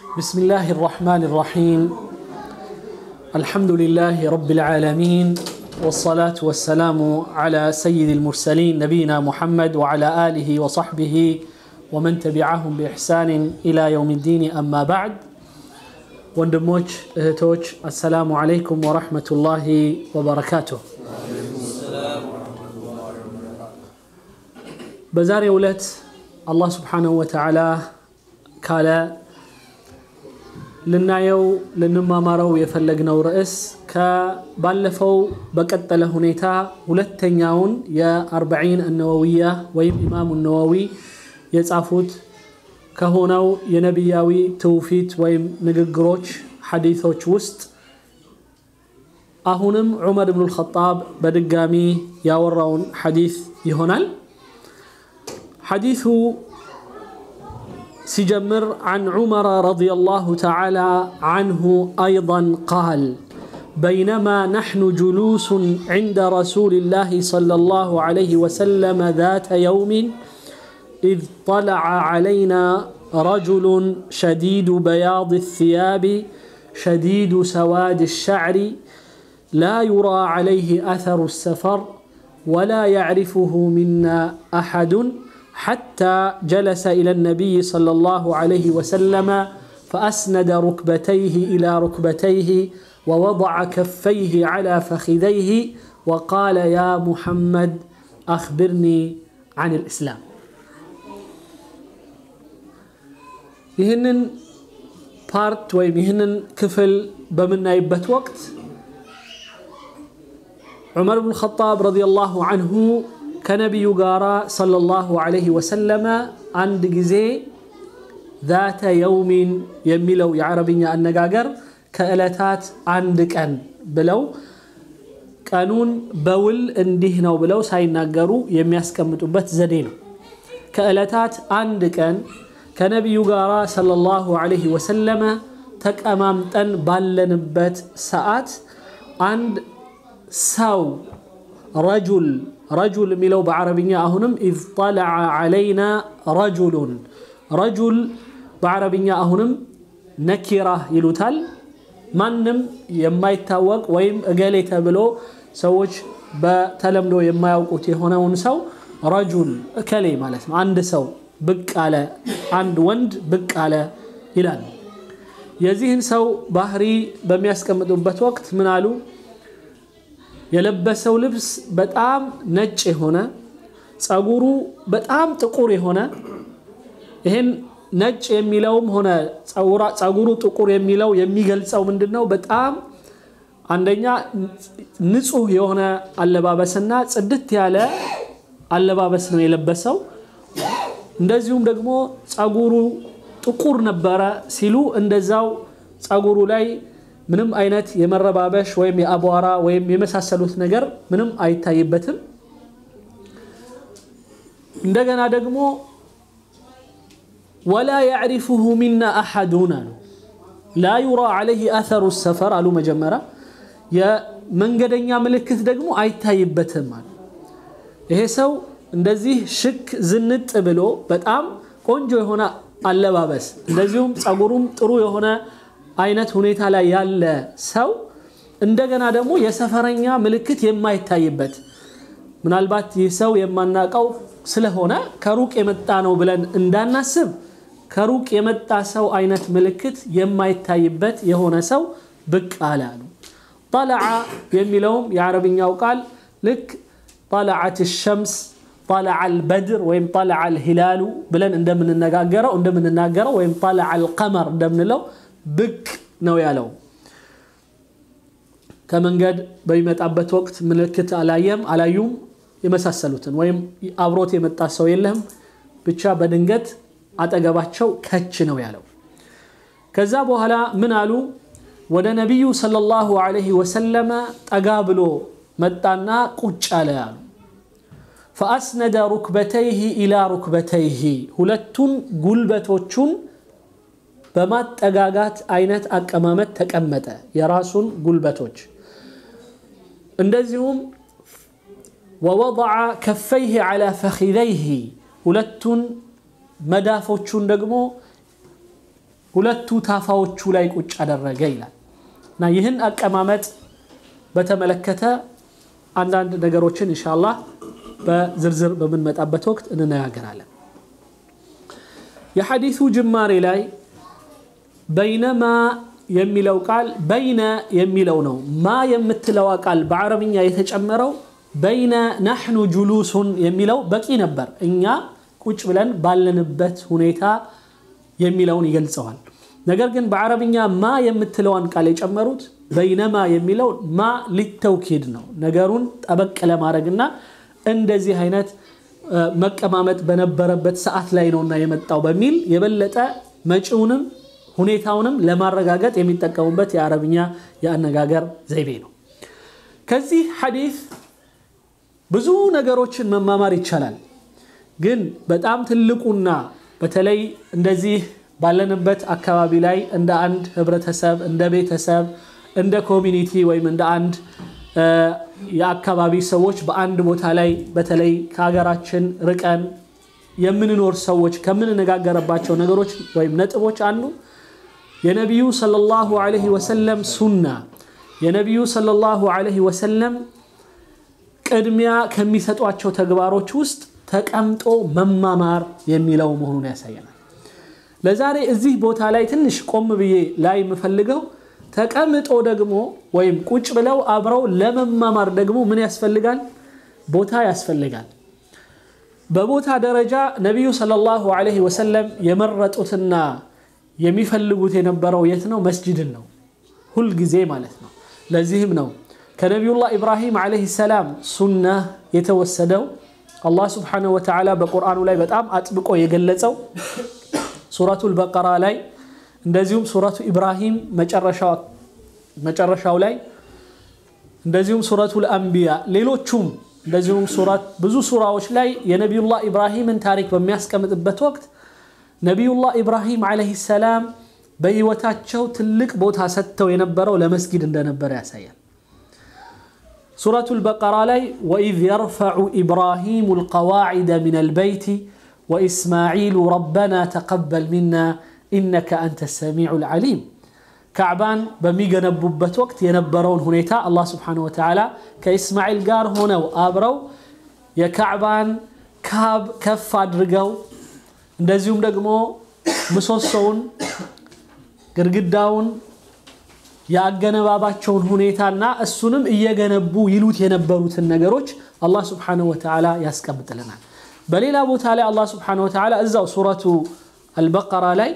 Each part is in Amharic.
بسم الله الرحمن الرحيم الحمد لله رب العالمين والصلاة والسلام على سيد المرسلين نبينا محمد وعلى آله وصحبه ومن تبعهم بإحسان إلى يوم الدين أما بعد ወንድሞች እህቶች አሰላሙ አለይኩም ወረሕመቱላሂ ወበረካቱሁ በዛሬው ዕለት አላህ ስብሓንሁ ወተዓላ ካለ ልናየው ልንማማረው የፈለግነው ርዕስ ከባለፈው በቀጠለ ሁኔታ ሁለተኛውን የአርበዒን እነወዊያ ወይም ኢማሙ ነወዊ የጻፉት ከሆነው የነቢያዊ ትውፊት ወይም ንግግሮች ሐዲቶች ውስጥ አሁንም ዑመር ብኑ ልኸጣብ በድጋሚ ያወራውን ሐዲት ይሆናል ሐዲቱ سجمر عن عمر رضي الله تعالى عنه أيضا قال بينما نحن جلوس عند رسول الله صلى الله عليه وسلم ذات يوم إذ طلع علينا رجل شديد بياض الثياب شديد سواد الشعر لا يرى عليه أثر السفر ولا يعرفه منا أحد حتى جلس إلى النبي صلى الله عليه وسلم فأسند ركبتيه إلى ركبتيه ووضع كفيه على فخذيه وقال يا محمد أخبرني عن الإسلام ይህንን ፓርት ወይም ይህንን ክፍል በምናይበት ወቅት ዑመር ብን ኸጣብ ረዲየላሁ አንሁ ከነቢዩ ጋር ሰለላሁ ዐለይሂ ወሰለመ አንድ ጊዜ ዛተ የውሚን የሚለው የዓረብኛ አነጋገር ከዕለታት አንድ ቀን ብለው ቀኑን በውል እንዲህ ነው ብለው ሳይናገሩ የሚያስቀምጡበት ዘዴ ነው ከዕለታት አንድ ቀን ከነቢዩ ጋር ሰለላሁ ዐለይሂ ወሰለመ ተቀማምጠን ባለንበት ሰዓት አንድ ሰው ረጁል ረጁል የሚለው በዓረብኛ አሁንም ኢዝ ጠለዐ ዐለይና ረጁሉን ረጁል በዓረብኛ አሁንም ነኪራ ይሉታል ማንም የማይታወቅ ወይም እገሌ ተብሎ ሰዎች በተለምዶ የማያውቁት የሆነውን ሰው ረጁል እከሌ ማለት ነው አንድ ሰው ብቅ አለ አንድ ወንድ ብቅ አለ ይላል የዚህን ሰው ባህሪ በሚያስቀምጡበት ወቅት ምን አሉ የለበሰው ልብስ በጣም ነጭ የሆነ ጸጉሩ በጣም ጥቁር የሆነ ይህን ነጭ የሚለውም ሆነ ጸጉሩ ጥቁር የሚለው የሚገልጸው ምንድን ነው በጣም አንደኛ ንጹህ የሆነ አለባበስና ጽድት ያለ አለባበስ ነው የለበሰው እንደዚሁም ደግሞ ጸጉሩ ጥቁር ነበረ ሲሉ እንደዛው ጸጉሩ ላይ ምንም አይነት የመረባበሽ ወይም የአቧራ ወይም የመሳሰሉት ነገር ምንም አይታይበትም እንደገና ደግሞ ወላ ያዕሪፉሁ ሚና አሐዱን አሉ ላ ዩራ ዓለይህ አተሩ ሰፈር አሉ መጀመሪያ የመንገደኛ ምልክት ደግሞ አይታይበትም አሉ ይሄ ሰው እንደዚህ ሽክ ዝንጥ ብሎ በጣም ቆንጆ የሆነ አለባበስ እንደዚሁም ጸጉሩም ጥሩ የሆነ አይነት ሁኔታ ላይ ያለ ሰው እንደገና ደግሞ የሰፈረኛ ምልክት የማይታይበት ምናልባት ይህ ሰው የማናቀው ስለሆነ ከሩቅ የመጣ ነው ብለን እንዳናስብ ከሩቅ የመጣ ሰው አይነት ምልክት የማይታይበት የሆነ ሰው ብቅ አለ አሉ ጠለዓ የሚለውም የአረብኛው ቃል ልክ ጠለዓት ሸምስ ጠለዓ አልበድር ወይም ጠለዓ አልሂላሉ ብለን እንደምንነጋገረው እንደምንናገረው ወይም ጠለዓ አልቀመር እንደምንለው ብቅ ነው ያለው ከመንገድ በሚመጣበት ወቅት ምልክት አላየም አላዩም የመሳሰሉትን ወይም አብሮት የመጣ ሰው የለም ብቻ በድንገት አጠገባቸው ከች ነው ያለው ከዛ በኋላ ምን አሉ ወደ ነቢዩ ሰለላሁ ዐለይሂ ወሰለመ ጠጋ ብሎ መጣና ቁጭ አለ አሉ ፈአስነደ ሩክበተይህ ኢላ ሩክበተይህ ሁለቱን ጉልበቶቹን በማጠጋጋት አይነት አቀማመጥ ተቀመጠ የራሱን ጉልበቶች እንደዚሁም ወወضع ከፈይህ على ፈኺዘይህ ሁለቱን መዳፎቹን ደግሞ ሁለቱ ታፋዎቹ ላይ ቁጭ አደረገ ይላል እና ይህን አቀማመጥ በተመለከተ አንዳንድ ነገሮችን ኢንሻአላህ በዝርዝር በምንመጣበት ወቅት እንነጋገራለን። የሐዲሱ ጅማሬ ላይ በይነማ የሚለው ቃል በይነ የሚለው ነው። ማ የምትለዋ ቃል በአረብኛ የተጨመረው በይነ ናሕኑ ጁሉሱን የሚለው በቂ ነበር። እኛ ቁጭ ብለን ባለንበት ሁኔታ የሚለውን ይገልጸዋል። ነገር ግን በአረብኛ ማ የምትለዋን ቃል የጨመሩት በይነማ የሚለው ማ ሊተውኪድ ነው። ነገሩን ጠበቅ ለማድረግና እንደዚህ አይነት መቀማመጥ በነበረበት ሰዓት ላይ ነውና የመጣው በሚል የበለጠ መጪውንም ሁኔታውንም ለማረጋገጥ የሚጠቀሙበት የአረብኛ የአነጋገር ዘይቤ ነው። ከዚህ ሐዲስ ብዙ ነገሮችን መማማር ይቻላል። ግን በጣም ትልቁና በተለይ እንደዚህ ባለንበት አካባቢ ላይ እንደ አንድ ህብረተሰብ፣ እንደ ቤተሰብ፣ እንደ ኮሚኒቲ ወይም እንደ አንድ የአካባቢ ሰዎች በአንድ ቦታ ላይ በተለይ ከሀገራችን ርቀን የምንኖር ሰዎች ከምንነጋገርባቸው ነገሮች ወይም ነጥቦች አንዱ የነቢዩ ሰለላሁ ዐለይሂ ወሰለም ሱና የነቢዩ ሰለላሁ ዐለይሂ ወሰለም ቅድሚያ ከሚሰጧቸው ተግባሮች ውስጥ ተቀምጦ መማማር የሚለው መሆኑን ያሳየናል። ለዛሬ እዚህ ቦታ ላይ ትንሽ ቆም ብዬ ላይ የምፈልገው ተቀምጦ ደግሞ ወይም ቁጭ ብለው አብረው ለመማማር ደግሞ ምን ያስፈልጋል? ቦታ ያስፈልጋል። በቦታ ደረጃ ነቢዩ ሰለላሁ ዐለይሂ ወሰለም የመረጡትና የሚፈልጉት የነበረው የት ነው? መስጅድን ነው፣ ሁልጊዜ ማለት ነው። ለዚህም ነው ከነቢዩላህ ኢብራሂም ዐለይሂ ሰላም ሱና የተወሰደው አላህ ስብሓነሁ ወተዓላ በቁርአኑ ላይ በጣም አጥብቆ የገለጸው ሱረቱል በቀራ ላይ እንደዚሁም ሱረቱ ኢብራሂም መጨረሻው ላይ እንደዚሁም ሱረቱል አንቢያ ሌሎቹም እንደዚሁም ብዙ ሱራዎች ላይ የነቢዩላህ ኢብራሂምን ታሪክ በሚያስቀምጥበት ወቅት ነቢዩላህ ኢብራሂም ዐለይሂ ሰላም በህይወታቸው ትልቅ ቦታ ሰጥተው የነበረው ለመስጊድ እንደነበረ ያሳያል። ሱረቱል በቀራ ላይ ወኢዝ የርፈዑ ኢብራሂሙ ልቀዋዒደ ሚን አልበይቲ ወኢስማዒሉ ረበና ተቀበል ሚና ኢነከ አንተ ሰሚዑ ልዓሊም ካዕባን በሚገነቡበት ወቅት የነበረውን ሁኔታ አላህ ስብሓነሁ ወተዓላ ከኢስማዒል ጋር ሆነው አብረው የካዕባን ካብ ከፍ አድርገው እንደዚሁም ደግሞ ምሰሶውን፣ ግድግዳውን፣ የአገነባባቸውን ሁኔታና እሱንም እየገነቡ ይሉት የነበሩትን ነገሮች አላህ ስብሓነሁ ወተዓላ ያስቀምጥልናል። በሌላ ቦታ ላይ አላህ ስብሓነሁ ወተዓላ እዛው ሱረቱ አልበቀራ ላይ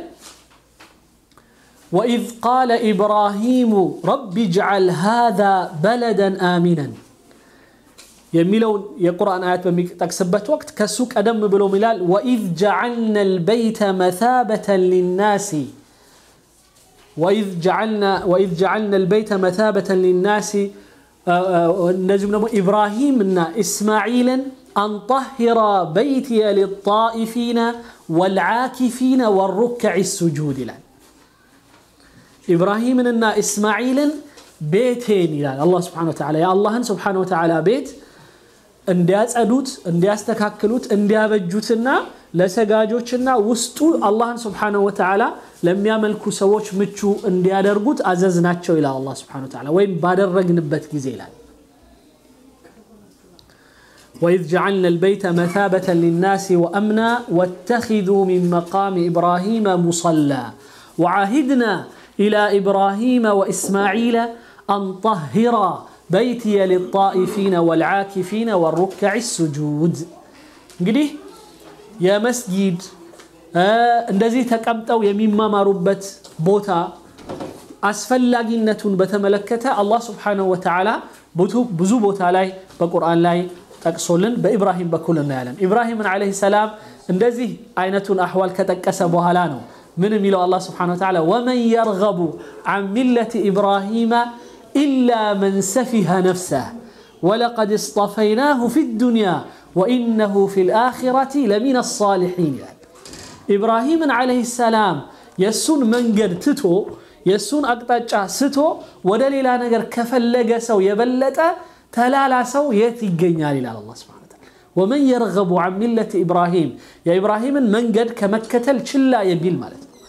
ወኢዝ ቃለ ኢብራሂሙ ረቢ ጅዓል ሃዛ በለደን አሚነን የሚለውን የቁርአን አያት በሚጠቅስበት ወቅት ከሱ ቀደም ብሎ ይላል ወኢዝ ጀዓልና ልበይተ መታበተን ሊናሲ ወኢዝ ጀዓልና ልበይተ መታበተን ሊናሲ እንደዚሁም ደግሞ ኢብራሂም እና ኢስማዒልን አንጠሂራ በይትየ ሊጣኢፊነ ወልዓኪፊነ ወሩክዕ ሱጁድ ይላል። ኢብራሂምንና ኢስማዒልን ቤቴን ይላል አላህ ስብሓነሁ ወተዓላ የአላህን ስብሓነሁ ወተዓላ ቤት እንዲያጸዱት፣ እንዲያስተካክሉት፣ እንዲያበጁትና ለሰጋጆችና ውስጡ አላህን ስብሓነሁ ወተዓላ ለሚያመልኩ ሰዎች ምቹ እንዲያደርጉት አዘዝናቸው ይላል አላህ ስብሓነሁ ወተዓላ ወይም ባደረግንበት ጊዜ ይላል። وإذ جعلنا البيت مثابة للناس وأمنا واتخذوا من مقام إبراهيم مصلى وعهدنا إلى إبراهيم وإسماعيل أن طهرا بيتي للطائفين والعاكفين والركع السجود እንግዲህ የመስጊድ እንደዚህ ተቀምጠው የሚማማሩበት ቦታ አስፈላጊነቱን በተመለከተ አላህ ስብሓነሁ ወተዓላ ብዙ ቦታ ላይ በቁርአን ላይ ጠቅሶልን በኢብራሂም በኩል እናያለን። ኢብራሂምን ዓለይሂ ሰላም እንደዚህ አይነቱን አህዋል ከጠቀሰ በኋላ ነው ምን የሚለው አላህ ስብሓነሁ ወተዓላ ወመን የርገቡ አን ሚለቲ ኢብራሂመ ኢላ መን ሰፊሀ ነፍሰህ ወለቀድ እስጠፈይናሁ ፊ ዱንያ ወኢነሁ ፊ ልአኺረቲ ለሚን አሳሊሒን ይላል። ኢብራሂምን ዓለይሂ ሰላም የእሱን መንገድ ትቶ የእሱን አቅጣጫ ስቶ ወደ ሌላ ነገር ከፈለገ ሰው የበለጠ ተላላ ሰው የት ይገኛል ይላል አላህ ሱብሓነሁ ወተዓላ። ወመን የርገቡ አን ሚለቲ ኢብራሂም የኢብራሂምን መንገድ ከመከተል ችላ የሚል ማለት ነው።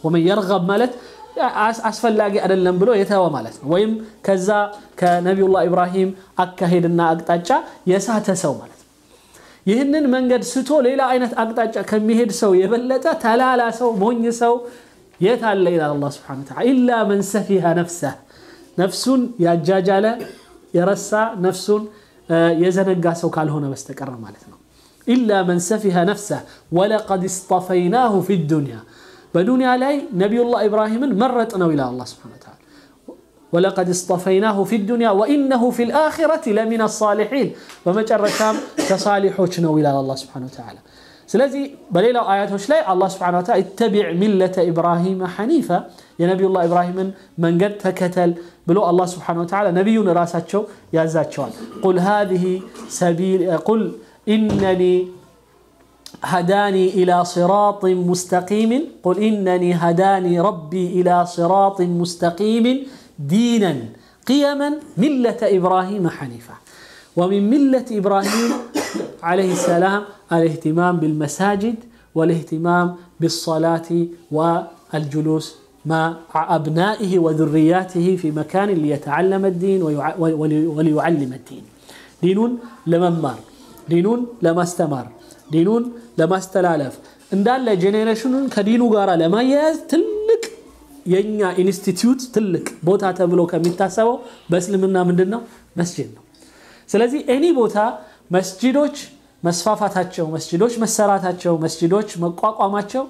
ወመን የርገብ ማለት አስፈላጊ አይደለም ብሎ የተወ ማለት ነው። ወይም ከዛ ከነቢዩላህ ኢብራሂም አካሄድና አቅጣጫ የሳተ ሰው ማለት ነው። ይህንን መንገድ ስቶ ሌላ አይነት አቅጣጫ ከሚሄድ ሰው የበለጠ ተላላ ሰው ሞኝ ሰው የት አለ ይላል አላህ ሱብሓነሁ ወተዓላ ኢላ መን ሰፊሀ ነፍሰህ ነፍሱን ያጃጃለ የረሳ ነፍሱን የዘነጋ ሰው ካልሆነ በስተቀር ማለት ነው። ኢላ መን ሰፊሀ ነፍሰህ ወለቀድ እስጠፈይናሁ ፊ ዱንያ በዱንያ ላይ ነቢዩላህ ኢብራሂምን መረጥ ነው ይላል አላህ ሱብሓነሁ ወተዓላ ወለቀድ እስጠፈይናሁ ፊ ዱንያ ወኢነሁ ፊ ልአኺረቲ ለሚነ ሳሊሒን በመጨረሻም ከሳሊሖች ነው ይላል አላህ ሱብሓነሁ ወተዓላ። ስለዚህ በሌላው አያቶች ላይ አላህ ሱብሓነሁ ወተዓላ ኢተቢዕ ሚለተ ኢብራሂመ ሐኒፈ የነቢዩላህ ኢብራሂምን መንገድ ተከተል ብሎ አላህ ሱብሓነሁ ወተዓላ ነቢዩን ራሳቸው ያዛቸዋል። ቁል ሃዚሂ ሰቢል ቁል ኢነኒ هداني إلى صراط مستقيم قل إنني هداني ربي إلى صراط مستقيم دينا قيما ملة إبراهيم حنيفة ومن ملة إبراهيم عليه السلام الاهتمام بالمساجد والاهتمام بالصلاة والجلوس مع أبنائه وذرياته في مكان ليتعلم الدين وليعلم الدين دين لممار دين لما استمر ዲኑን ለማስተላለፍ እንዳለ ጄኔሬሽኑን ከዲኑ ጋር ለማያያዝ ትልቅ የኛ ኢንስቲትዩት ትልቅ ቦታ ተብሎ ከሚታሰበው በእስልምና ምንድን ነው? መስጅድ ነው። ስለዚህ ኤኒ ቦታ መስጅዶች መስፋፋታቸው፣ መስጅዶች መሰራታቸው፣ መስጅዶች መቋቋማቸው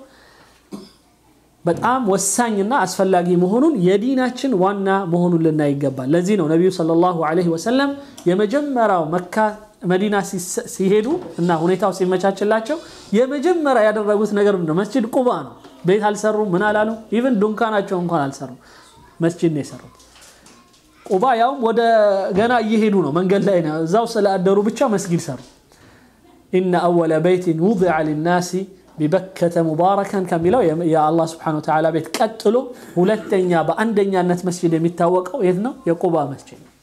በጣም ወሳኝና አስፈላጊ መሆኑን የዲናችን ዋና መሆኑን ልናይ ይገባል። ለዚህ ነው ነቢዩ ሰለላሁ ዐለይሂ ወሰለም የመጀመሪያው መካ መዲና ሲሄዱ እና ሁኔታው ሲመቻችላቸው የመጀመሪያ ያደረጉት ነገር ምንድነው? መስጅድ ቁባ ነው። ቤት አልሰሩም፣ ምን አላሉ። ኢቨን ዱንካናቸው እንኳን አልሰሩም። መስጅድ ነው የሰሩት። ቁባ ያውም ወደ ገና እየሄዱ ነው፣ መንገድ ላይ ነው። እዛው ስለአደሩ ብቻ መስጊድ ሰሩ። ኢነ አወለ በይትን ውዲዐ ሊናሲ ቢበከተ ሙባረከን ከሚለው የአላህ ስብሐነሁ ወተዓላ ቤት ቀጥሎ ሁለተኛ በአንደኛነት መስጅድ የሚታወቀው የት ነው? የቁባ መስጅድ ነው።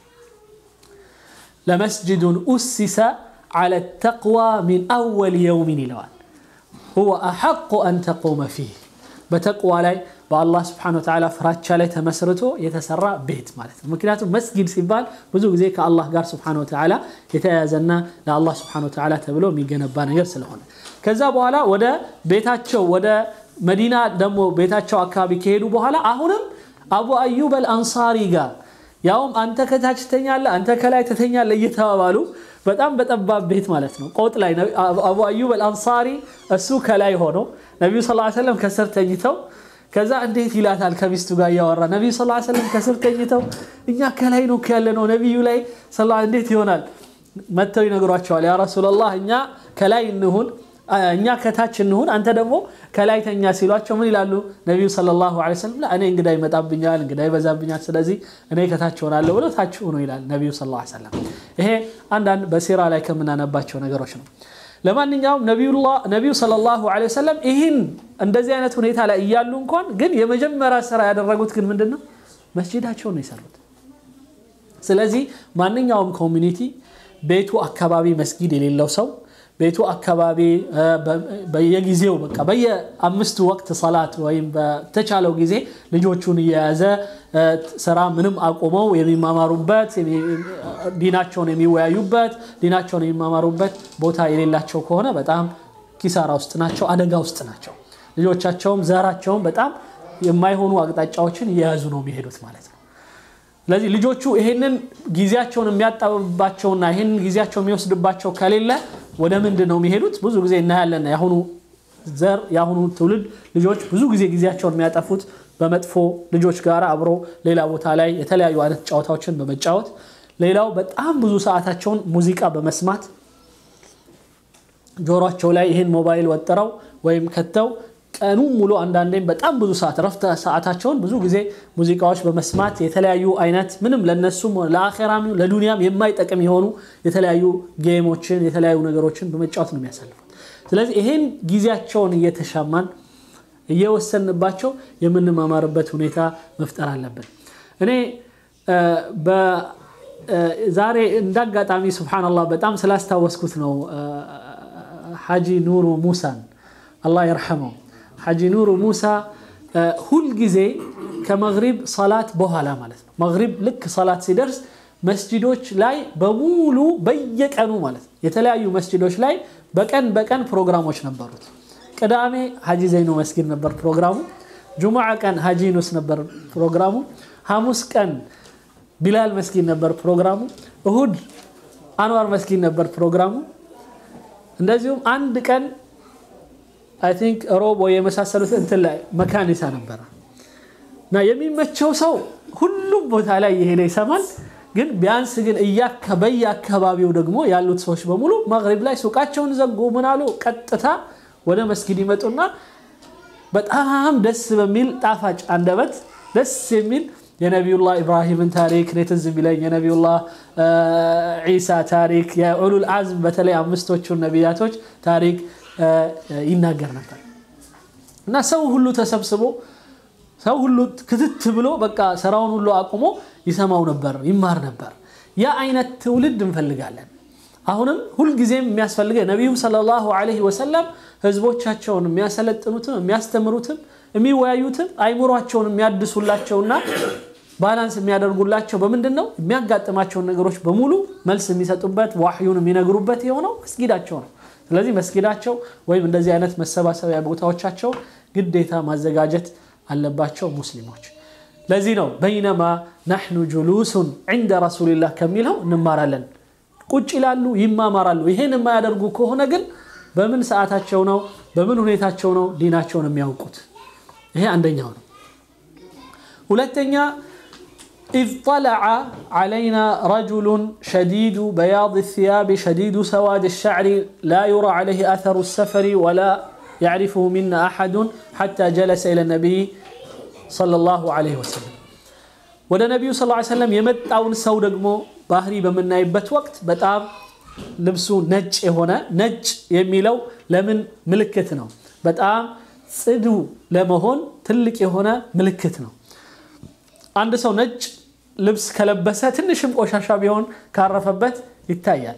ለመስጅዱን ኡሲሰ ዐለ ተቅዋ ሚን አወል የውሚን ይለዋል። ሁወ አሐቁ አን ተቁመ ፊህ በተቅዋ ላይ በአላህ ስብሐነሁ ወተዓላ ፍራቻ ላይ ተመስርቶ የተሰራ ቤት ማለት ነው። ምክንያቱም መስጊድ ሲባል ብዙ ጊዜ ከአላህ ጋር ስብሐነሁ ወተዓላ የተያያዘና ለአላህ ስብሐነሁ ወተዓላ ተብሎ የሚገነባ ነገር ስለሆነ ከዛ በኋላ ወደ ቤታቸው ወደ መዲና ደግሞ ቤታቸው አካባቢ ከሄዱ በኋላ አሁንም አቡ አዩብ አልአንሳሪ ጋር ያውም አንተ ከታች ትተኛለህ፣ አንተ ከላይ ትተኛለህ እየተባባሉ በጣም በጠባብ ቤት ማለት ነው። ቆጥ ላይ አቡ አዩብ አልአንሳሪ እሱ ከላይ ሆኖ ነቢዩ ስ ሰለም ከስር ተኝተው ከዛ እንዴት ይላታል ከሚስቱ ጋር እያወራ ነቢዩ ስ ሰለም ከስር ተኝተው እኛ ከላይ ነው ያለ ነው ነቢዩ ላይ እንዴት ይሆናል? መጥተው ይነግሯቸዋል። ያ ረሱላላህ እኛ ከላይ እንሁን እኛ ከታች እንሁን አንተ ደግሞ ከላይ ተኛ ሲሏቸው ምን ይላሉ ነቢዩ ሰለላሁ ዐለይሂ ወሰለም እኔ እንግዳ ይመጣብኛል እንግዳ ይበዛብኛል ስለዚህ እኔ ከታች ሆናለሁ ብለው ታች ሆኖ ይላል ነቢዩ ሰለላሁ ዐለይሂ ወሰለም ይሄ አንዳንድ በሲራ ላይ ከምናነባቸው ነገሮች ነው ለማንኛውም ነቢዩ ሰለላሁ ዐለይሂ ወሰለም ይህን እንደዚህ አይነት ሁኔታ ላይ እያሉ እንኳን ግን የመጀመሪያ ስራ ያደረጉት ግን ምንድን ነው መስጂዳቸውን ነው የሰሩት ስለዚህ ማንኛውም ኮሚኒቲ ቤቱ አካባቢ መስጊድ የሌለው ሰው ቤቱ አካባቢ በየጊዜው በቃ በየአምስቱ ወቅት ሰላት ወይም በተቻለው ጊዜ ልጆቹን እየያዘ ስራ ምንም አቁመው የሚማማሩበት ዲናቸውን የሚወያዩበት ዲናቸውን የሚማማሩበት ቦታ የሌላቸው ከሆነ በጣም ኪሳራ ውስጥ ናቸው፣ አደጋ ውስጥ ናቸው። ልጆቻቸውም ዘራቸውም በጣም የማይሆኑ አቅጣጫዎችን እየያዙ ነው የሚሄዱት ማለት ነው። ስለዚህ ልጆቹ ይሄንን ጊዜያቸውን የሚያጣብባቸውና ይሄንን ጊዜያቸው የሚወስድባቸው ከሌለ ወደ ምንድን ነው የሚሄዱት? ብዙ ጊዜ እናያለን። የአሁኑ ዘር የአሁኑ ትውልድ ልጆች ብዙ ጊዜ ጊዜያቸውን የሚያጠፉት በመጥፎ ልጆች ጋር አብሮ ሌላ ቦታ ላይ የተለያዩ አይነት ጨዋታዎችን በመጫወት ሌላው በጣም ብዙ ሰዓታቸውን ሙዚቃ በመስማት ጆሯቸው ላይ ይህን ሞባይል ወጥረው ወይም ከተው ቀኑ ሙሉ አንዳንዴም በጣም ብዙ ሰዓት ረፍት ሰዓታቸውን ብዙ ጊዜ ሙዚቃዎች በመስማት የተለያዩ አይነት ምንም ለነሱም ለአኼራም ለዱንያም የማይጠቅም የሆኑ የተለያዩ ጌሞችን የተለያዩ ነገሮችን በመጫወት ነው የሚያሳልፉት። ስለዚህ ይሄን ጊዜያቸውን እየተሻማን እየወሰንባቸው የምንማማርበት ሁኔታ መፍጠር አለብን። እኔ ዛሬ እንዳጋጣሚ ሱብሓነላህ በጣም ስላስታወስኩት ነው ሐጂ ኑሩ ሙሳን አላህ ይርሐመው ሐጂ ኑሩ ሙሳ ሁልጊዜ ከመግሪብ ሰላት በኋላ ማለት ነው። መግሪብ ልክ ሰላት ሲደርስ መስጂዶች ላይ በሙሉ በየቀኑ ማለት ነው የተለያዩ መስጂዶች ላይ በቀን በቀን ፕሮግራሞች ነበሩት። ቅዳሜ ሀጂ ዘይኑ መስጊድ ነበር ፕሮግራሙ። ጁሙዓ ቀን ሀጂ ኑስ ነበር ፕሮግራሙ። ሐሙስ ቀን ቢላል መስጊድ ነበር ፕሮግራሙ። እሁድ አንዋር መስጊድ ነበር ፕሮግራሙ። እንደዚሁም አንድ ቀን አይ ቲንክ ሮብ ወይ የመሳሰሉት እንትን ላይ መካኒሳ ነበረ እና የሚመቸው ሰው ሁሉም ቦታ ላይ የሄደ ይሰማል። ግን ቢያንስ ግን በየአካባቢው ደግሞ ያሉት ሰዎች በሙሉ መግሪብ ላይ ሱቃቸውን ዘጉ። ምን አሉ? ቀጥታ ወደ መስጊድ ይመጡና በጣም ደስ በሚል ጣፋጭ አንደበት ደስ የሚል የነቢዩላህ ኢብራሂምን ታሪክ እኔ ትዝ የሚለኝ የነቢዩላህ ዒሳ ታሪክ የኡሉል አዝም በተለይ አምስቶቹን ነቢያቶች ታሪክ ይናገር ነበር እና ሰው ሁሉ ተሰብስቦ ሰው ሁሉ ክትት ብሎ በቃ ስራውን ሁሉ አቁሞ ይሰማው ነበር፣ ይማር ነበር። ያ አይነት ትውልድ እንፈልጋለን። አሁንም ሁልጊዜም የሚያስፈልገው ነቢዩ ሰለላሁ ዐለይሂ ወሰለም ህዝቦቻቸውን የሚያሰለጥኑትም የሚያስተምሩትም የሚወያዩትም አይምሯቸውን የሚያድሱላቸውና ባላንስ የሚያደርጉላቸው በምንድን ነው? የሚያጋጥማቸውን ነገሮች በሙሉ መልስ የሚሰጡበት ዋህዩን የሚነግሩበት የሆነው መስጊዳቸው ነው። ስለዚህ መስጊዳቸው ወይም እንደዚህ አይነት መሰባሰቢያ ቦታዎቻቸው ግዴታ ማዘጋጀት አለባቸው ሙስሊሞች። ለዚህ ነው በይነማ ናሕኑ ጁሉሱን ዒንደ ረሱሊላህ ከሚለው እንማራለን። ቁጭ ይላሉ፣ ይማማራሉ። ይሄን የማያደርጉ ከሆነ ግን በምን ሰዓታቸው ነው በምን ሁኔታቸው ነው ዲናቸውን የሚያውቁት? ይሄ አንደኛው ነው። ሁለተኛ ኢዝ ጠለዐ ዐለይና ረጁሉን ሸዲዱ በያድ ሲያብ ሸዲዱ ሰዋድ ሸዕሪ ላ ዩራ ዐለይህ አተሩ ሰፈሪ ወላ ያዕሪፉሁ ሚና አሐዱን ሐታ ጀለሰ ኢለ ነቢይ ሰለላሁ ዐለይሂ ወሰለም። ወደ ነቢዩ ሰለላሁ ዐለይሂ ወሰለም የመጣውን ሰው ደግሞ ባህሪ በምናይበት ወቅት በጣም ልብሱ ነጭ የሆነ ነጭ የሚለው ለምን ምልክት ነው? በጣም ጽዱ ለመሆን ትልቅ የሆነ ምልክት ነው። አንድ ሰው ነጭ ልብስ ከለበሰ ትንሽም ቆሻሻ ቢሆን ካረፈበት ይታያል።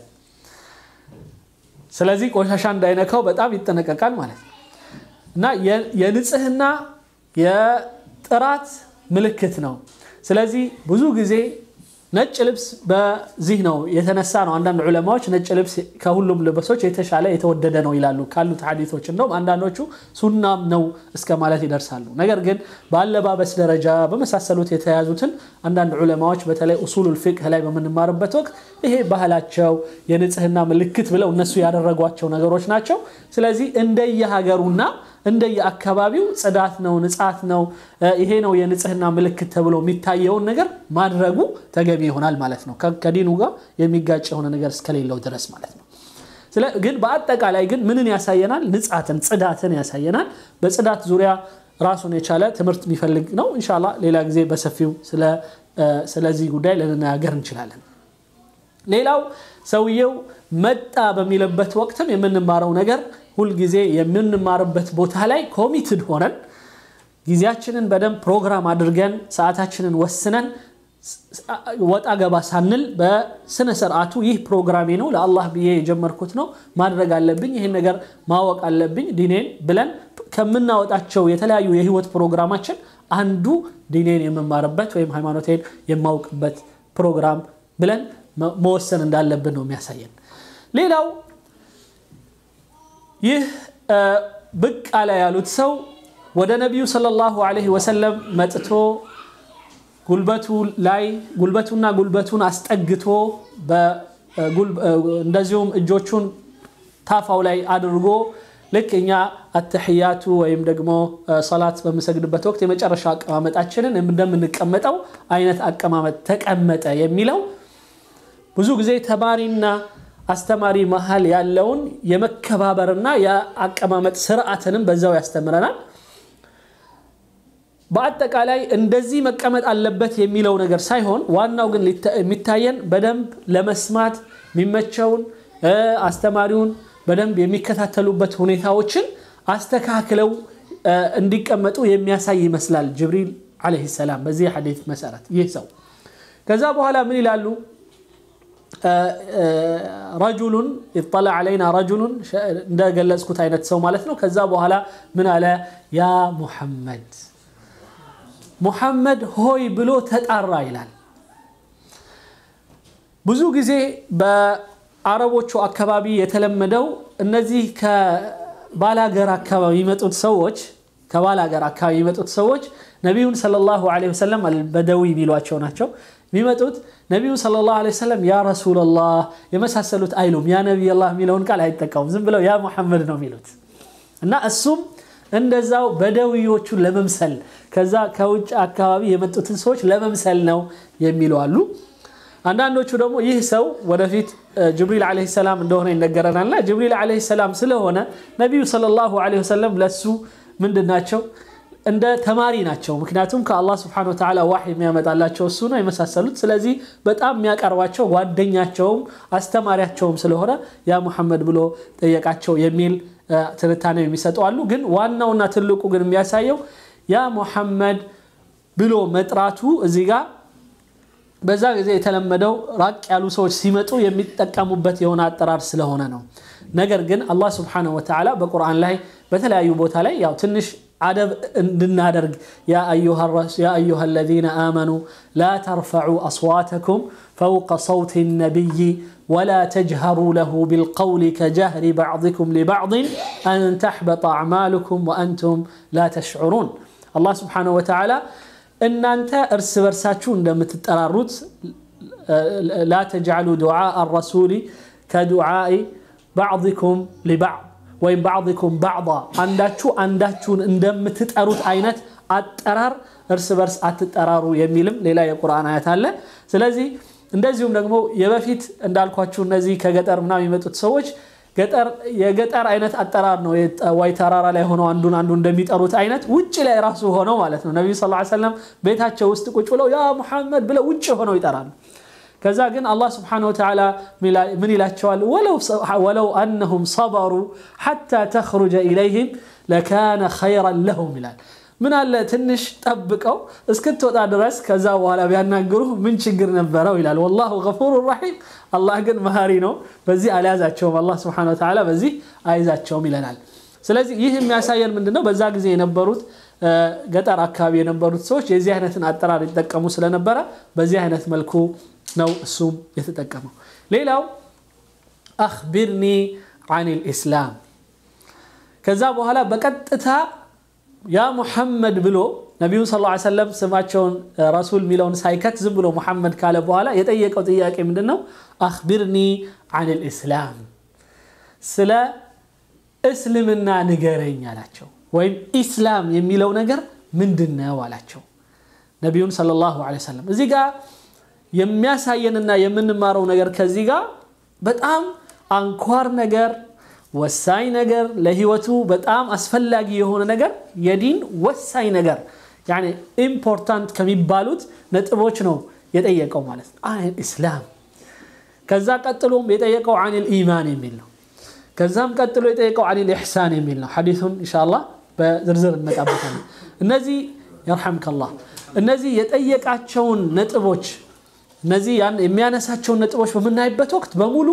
ስለዚህ ቆሻሻ እንዳይነካው በጣም ይጠነቀቃል ማለት ነው እና የንጽህና የጥራት ምልክት ነው። ስለዚህ ብዙ ጊዜ ነጭ ልብስ በዚህ ነው የተነሳ ነው። አንዳንድ ዑለማዎች ነጭ ልብስ ከሁሉም ልብሶች የተሻለ የተወደደ ነው ይላሉ ካሉት ሐዲቶች። እንደውም አንዳንዶቹ ሱናም ነው እስከ ማለት ይደርሳሉ። ነገር ግን በአለባበስ ደረጃ በመሳሰሉት የተያዙትን አንዳንድ ዑለማዎች በተለይ ኡሱሉል ፊቅህ ላይ በምንማርበት ወቅት ይሄ ባህላቸው የንጽህና ምልክት ብለው እነሱ ያደረጓቸው ነገሮች ናቸው። ስለዚህ እንደየሀገሩና እንደየአካባቢው ጽዳት ነው፣ ንጻት ነው፣ ይሄ ነው የንጽህና ምልክት ተብሎ የሚታየውን ነገር ማድረጉ ተገቢ ይሆናል ማለት ነው። ከዲኑ ጋር የሚጋጭ የሆነ ነገር እስከሌለው ድረስ ማለት ነው። ግን በአጠቃላይ ግን ምንን ያሳየናል? ንጻትን፣ ጽዳትን ያሳየናል። በጽዳት ዙሪያ ራሱን የቻለ ትምህርት የሚፈልግ ነው። እንሻላ ሌላ ጊዜ በሰፊው ስለዚህ ጉዳይ ልንነጋገር እንችላለን። ሌላው ሰውየው መጣ በሚልበት ወቅትም የምንማረው ነገር ሁልጊዜ የምንማርበት ቦታ ላይ ኮሚትድ ሆነን ጊዜያችንን በደንብ ፕሮግራም አድርገን ሰዓታችንን ወስነን ወጣ ገባ ሳንል በስነ ስርዓቱ ይህ ፕሮግራሜ ነው፣ ለአላህ ብዬ የጀመርኩት ነው፣ ማድረግ አለብኝ፣ ይህን ነገር ማወቅ አለብኝ ዲኔን ብለን ከምናወጣቸው የተለያዩ የህይወት ፕሮግራማችን አንዱ ዲኔን የምማርበት ወይም ሃይማኖቴን የማውቅበት ፕሮግራም ብለን መወሰን እንዳለብን ነው የሚያሳየን። ሌላው ይህ ብቅ አለ ያሉት ሰው ወደ ነቢዩ ሰለላሁ ዐለይሂ ወሰለም መጥቶ ጉልበቱ ላይ ጉልበቱና ጉልበቱን አስጠግቶ እንደዚሁም እጆቹን ታፋው ላይ አድርጎ ልክ እኛ አተሕያቱ ወይም ደግሞ ሰላት በምሰግድበት ወቅት የመጨረሻ አቀማመጣችንን እንደምንቀመጠው አይነት አቀማመጥ ተቀመጠ የሚለው ብዙ ጊዜ ተማሪና አስተማሪ መሀል ያለውን የመከባበርና የአቀማመጥ ስርዓትንም በዛው ያስተምረናል። በአጠቃላይ እንደዚህ መቀመጥ አለበት የሚለው ነገር ሳይሆን ዋናው ግን የሚታየን በደንብ ለመስማት የሚመቸውን አስተማሪውን በደንብ የሚከታተሉበት ሁኔታዎችን አስተካክለው እንዲቀመጡ የሚያሳይ ይመስላል ጅብሪል ዓለይሂ ሰላም በዚህ ሐዲት መሰረት ይህ ሰው ከዛ በኋላ ምን ይላሉ? ረጁሉን ይጠላ ዓለይና ረጁሉን እንደገለጽኩት አይነት ሰው ማለት ነው። ከዛ በኋላ ምን አለ? ያ ሙሐመድ ሙሐመድ ሆይ ብሎ ተጣራ ይላል። ብዙ ጊዜ በአረቦቹ አካባቢ የተለመደው እነዚህ ከባላገር አካባቢ የመጡት ሰዎች ከባላገር አካባቢ የመጡት ሰዎች ነቢዩን ሰለላሁ ዐለይሂ ወሰለም አልበደዊ የሚሏቸው ናቸው። የሚመጡት ነቢዩን ሰለላሁ ዐለይሂ ወሰለም ያ ረሱለላህ የመሳሰሉት አይሉም። ያ ነቢይላህ የሚለውን ቃል አይጠቀሙም። ዝም ብለው ያ ሙሐመድ ነው የሚሉት እና እሱም እንደዛው በደዊዎቹን ለመምሰል ከዛ ከውጭ አካባቢ የመጡትን ሰዎች ለመምሰል ነው የሚሉ አሉ። አንዳንዶቹ ደግሞ ይህ ሰው ወደፊት ጅብሪል ዓለይሂ ሰላም እንደሆነ ይነገረናልና ጅብሪል ዓለይሂ ሰላም ስለሆነ ነቢዩ ሰለላሁ ዓለይሂ ወሰለም ለሱ ምንድን ናቸው እንደ ተማሪ ናቸው። ምክንያቱም ከአላህ ስብሐነሁ ወተዓላ ዋህ የሚያመጣላቸው እሱ ነው የመሳሰሉት። ስለዚህ በጣም የሚያቀርባቸው ጓደኛቸውም አስተማሪያቸውም ስለሆነ ያ ሙሐመድ ብሎ ጠየቃቸው የሚል ትንታኔ የሚሰጡ አሉ። ግን ዋናውና ትልቁ ግን የሚያሳየው ያ ሙሐመድ ብሎ መጥራቱ እዚህ ጋር በዛ ጊዜ የተለመደው ራቅ ያሉ ሰዎች ሲመጡ የሚጠቀሙበት የሆነ አጠራር ስለሆነ ነው። ነገር ግን አላህ ስብሐነሁ ወተዓላ በቁርአን ላይ በተለያዩ ቦታ ላይ ያው ትንሽ አደብ እንድናደርግ ያ አዩሃ አለዚነ አመኑ ላ ተርፈዑ አስዋተኩም ፈውቀ ሰውት ነቢይ ወላ ተጅሀሩ ለሁ ቢልቀውል ከጀህሪ ባዕድኩም ሊባዕድን አን ተሕበጠ አዕማሉኩም ወአንቱም ላ ተሽዑሩን። አላህ ስብሐነሁ ወተዓላ እናንተ እርስ በርሳችሁ እንደምትጠራሩት ላ ተጅዓሉ ዱዓአ አረሱሊ ከዱዓኢ ባዕድኩም ሊባዕድ ወይም ባዕድኩም ባዕዳ አንዳችሁ አንዳችሁን እንደምትጠሩት አይነት አጠራር እርስ በርስ አትጠራሩ የሚልም ሌላ የቁርአን አያት አለ። ስለዚህ እንደዚሁም ደግሞ የበፊት እንዳልኳችሁ እነዚህ ከገጠር ምናምን የሚመጡት ሰዎች ገጠር የገጠር አይነት አጠራር ነው። ወይ ተራራ ላይ ሆነው አንዱን አንዱ እንደሚጠሩት አይነት ውጭ ላይ ራሱ ሆነው ማለት ነው። ነቢዩ ሰለላሁ ዐለይሂ ወሰለም ቤታቸው ውስጥ ቁጭ ብለው ያ ሙሐመድ ብለው ውጭ ሆነው ይጠራሉ። ከዛ ግን አላህ ስብሓነሁ ወተዓላ ምን ይላቸዋል? ወለው አነሁም ሰበሩ ሐታ ተኽሩጀ ኢለይህም ለካነ ኸይረን ለሁም ይላል። ምን አለ ትንሽ ጠብቀው እስክትወጣ ድረስ ከዛ በኋላ ቢያናግሩ ምን ችግር ነበረው ይላል። ወላሁ ገፉሩ ረሒም። አላህ ግን መሃሪ ነው። በዚህ አልያዛቸውም። አላህ ስብሓነሁ ወተዓላ በዚህ አይዛቸውም ይለናል። ስለዚህ ይህ የሚያሳየን ምንድነው? በዛ ጊዜ የነበሩት ገጠር አካባቢ የነበሩት ሰዎች የዚህ አይነትን አጠራር ይጠቀሙ ስለነበረ በዚህ አይነት መልኩ ነው እሱም የተጠቀመው። ሌላው አኽቢርኒ አኒል ኢስላም። ከዛ በኋላ በቀጥታ ያ ሙሐመድ ብሎ ነቢዩን ስ ላ ሰለም ስማቸውን ረሱል የሚለውን ሳይከት ዝም ብሎ ሙሐመድ ካለ በኋላ የጠየቀው ጥያቄ ምንድን ነው? አኽቢርኒ አኒል ኢስላም፣ ስለ እስልምና ንገረኝ አላቸው። ወይም ኢስላም የሚለው ነገር ምንድን ነው አላቸው ነቢዩን ሰለላሁ ዐለይሂ ወሰለም እዚህ ጋር የሚያሳየንና የምንማረው ነገር ከዚህ ጋር በጣም አንኳር ነገር ወሳኝ ነገር ለህይወቱ በጣም አስፈላጊ የሆነ ነገር የዲን ወሳኝ ነገር ያኔ ኢምፖርታንት ከሚባሉት ነጥቦች ነው የጠየቀው ማለት ነው። አን ኢስላም ከዛ ቀጥሎም የጠየቀው አኒል ኢማን የሚል ነው። ከዛም ቀጥሎ የጠየቀው አኒል ኢሕሳን የሚል ነው። ሐዲሱን ኢንሻአላህ በዝርዝር እንመጣበታለን። እነዚህ የርሐምከላህ እነዚህ የጠየቃቸውን ነጥቦች እነዚህ የሚያነሳቸውን ነጥቦች በምናይበት ወቅት በሙሉ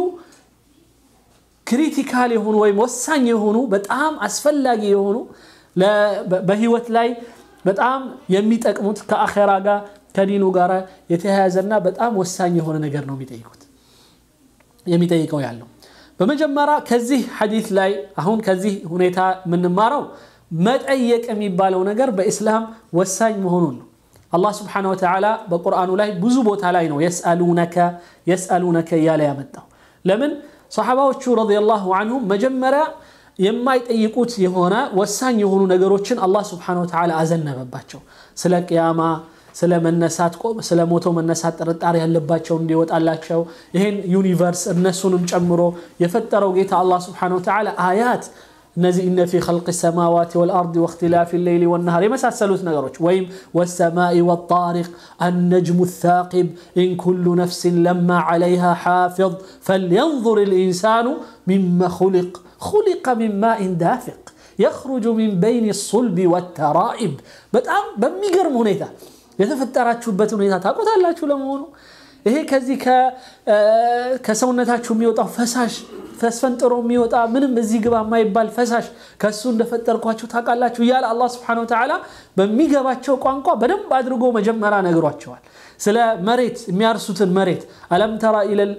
ክሪቲካል የሆኑ ወይም ወሳኝ የሆኑ በጣም አስፈላጊ የሆኑ በህይወት ላይ በጣም የሚጠቅሙት ከአኼራ ጋር ከዲኑ ጋር የተያያዘና በጣም ወሳኝ የሆነ ነገር ነው የሚጠይቁት የሚጠይቀው ያለው። በመጀመሪያ ከዚህ ሐዲት ላይ አሁን ከዚህ ሁኔታ የምንማረው መጠየቅ የሚባለው ነገር በኢስላም ወሳኝ መሆኑን ነው። አላህ ስብሓነሁ ወተዓላ በቁርአኑ ላይ ብዙ ቦታ ላይ ነው የስአሉነከ የስአሉነከ እያለ ያመጣው። ለምን ሰሓባዎቹ ረዲየላሁ አንሁም መጀመሪያ የማይጠይቁት የሆነ ወሳኝ የሆኑ ነገሮችን አላህ ስብሓነሁ ወተዓላ አዘነበባቸው። ስለ ቅያማ፣ ስለ መነሳት፣ ስለ ሞቶ መነሳት ጥርጣሬ ያለባቸው እንዲወጣላቸው ይህን ዩኒቨርስ እነሱንም ጨምሮ የፈጠረው ጌታ አላህ ስብሓነሁ ወተዓላ አያት እነዚህ እነ ፊ ኸልቅ ሰማዋት ወልአርድ ወእክትላፊ ሌይሊ ወነሃር የመሳሰሉት ነገሮች ወይም ወሰማኢ ወጣሪቅ አነጅሙ ታቂብ ኢን ኩሉ ነፍሲን ለማ ዓለይሃ ሓፊظ ፈልየንظር ልኢንሳኑ ሚማ ኹሊቅ ኹሊቀ ሚን ማኢን ዳፊቅ የኽሩጁ ሚን በይን ሱልቢ ወተራኢብ በጣም በሚገርም ሁኔታ የተፈጠራችሁበት ሁኔታ ታውቆታላችሁ ለመሆኑ ይሄ ከዚህ ከሰውነታችሁ የሚወጣው ፈሳሽ ተስፈንጥሮ የሚወጣ ምንም እዚህ ግባ የማይባል ፈሳሽ ከእሱ እንደፈጠርኳቸው ታውቃላችሁ እያለ አላህ ስብሐነሁ ወተዓላ በሚገባቸው ቋንቋ በደንብ አድርጎ መጀመሪያ ነግሯቸዋል። ስለ መሬት የሚያርሱትን መሬት አለም ተራ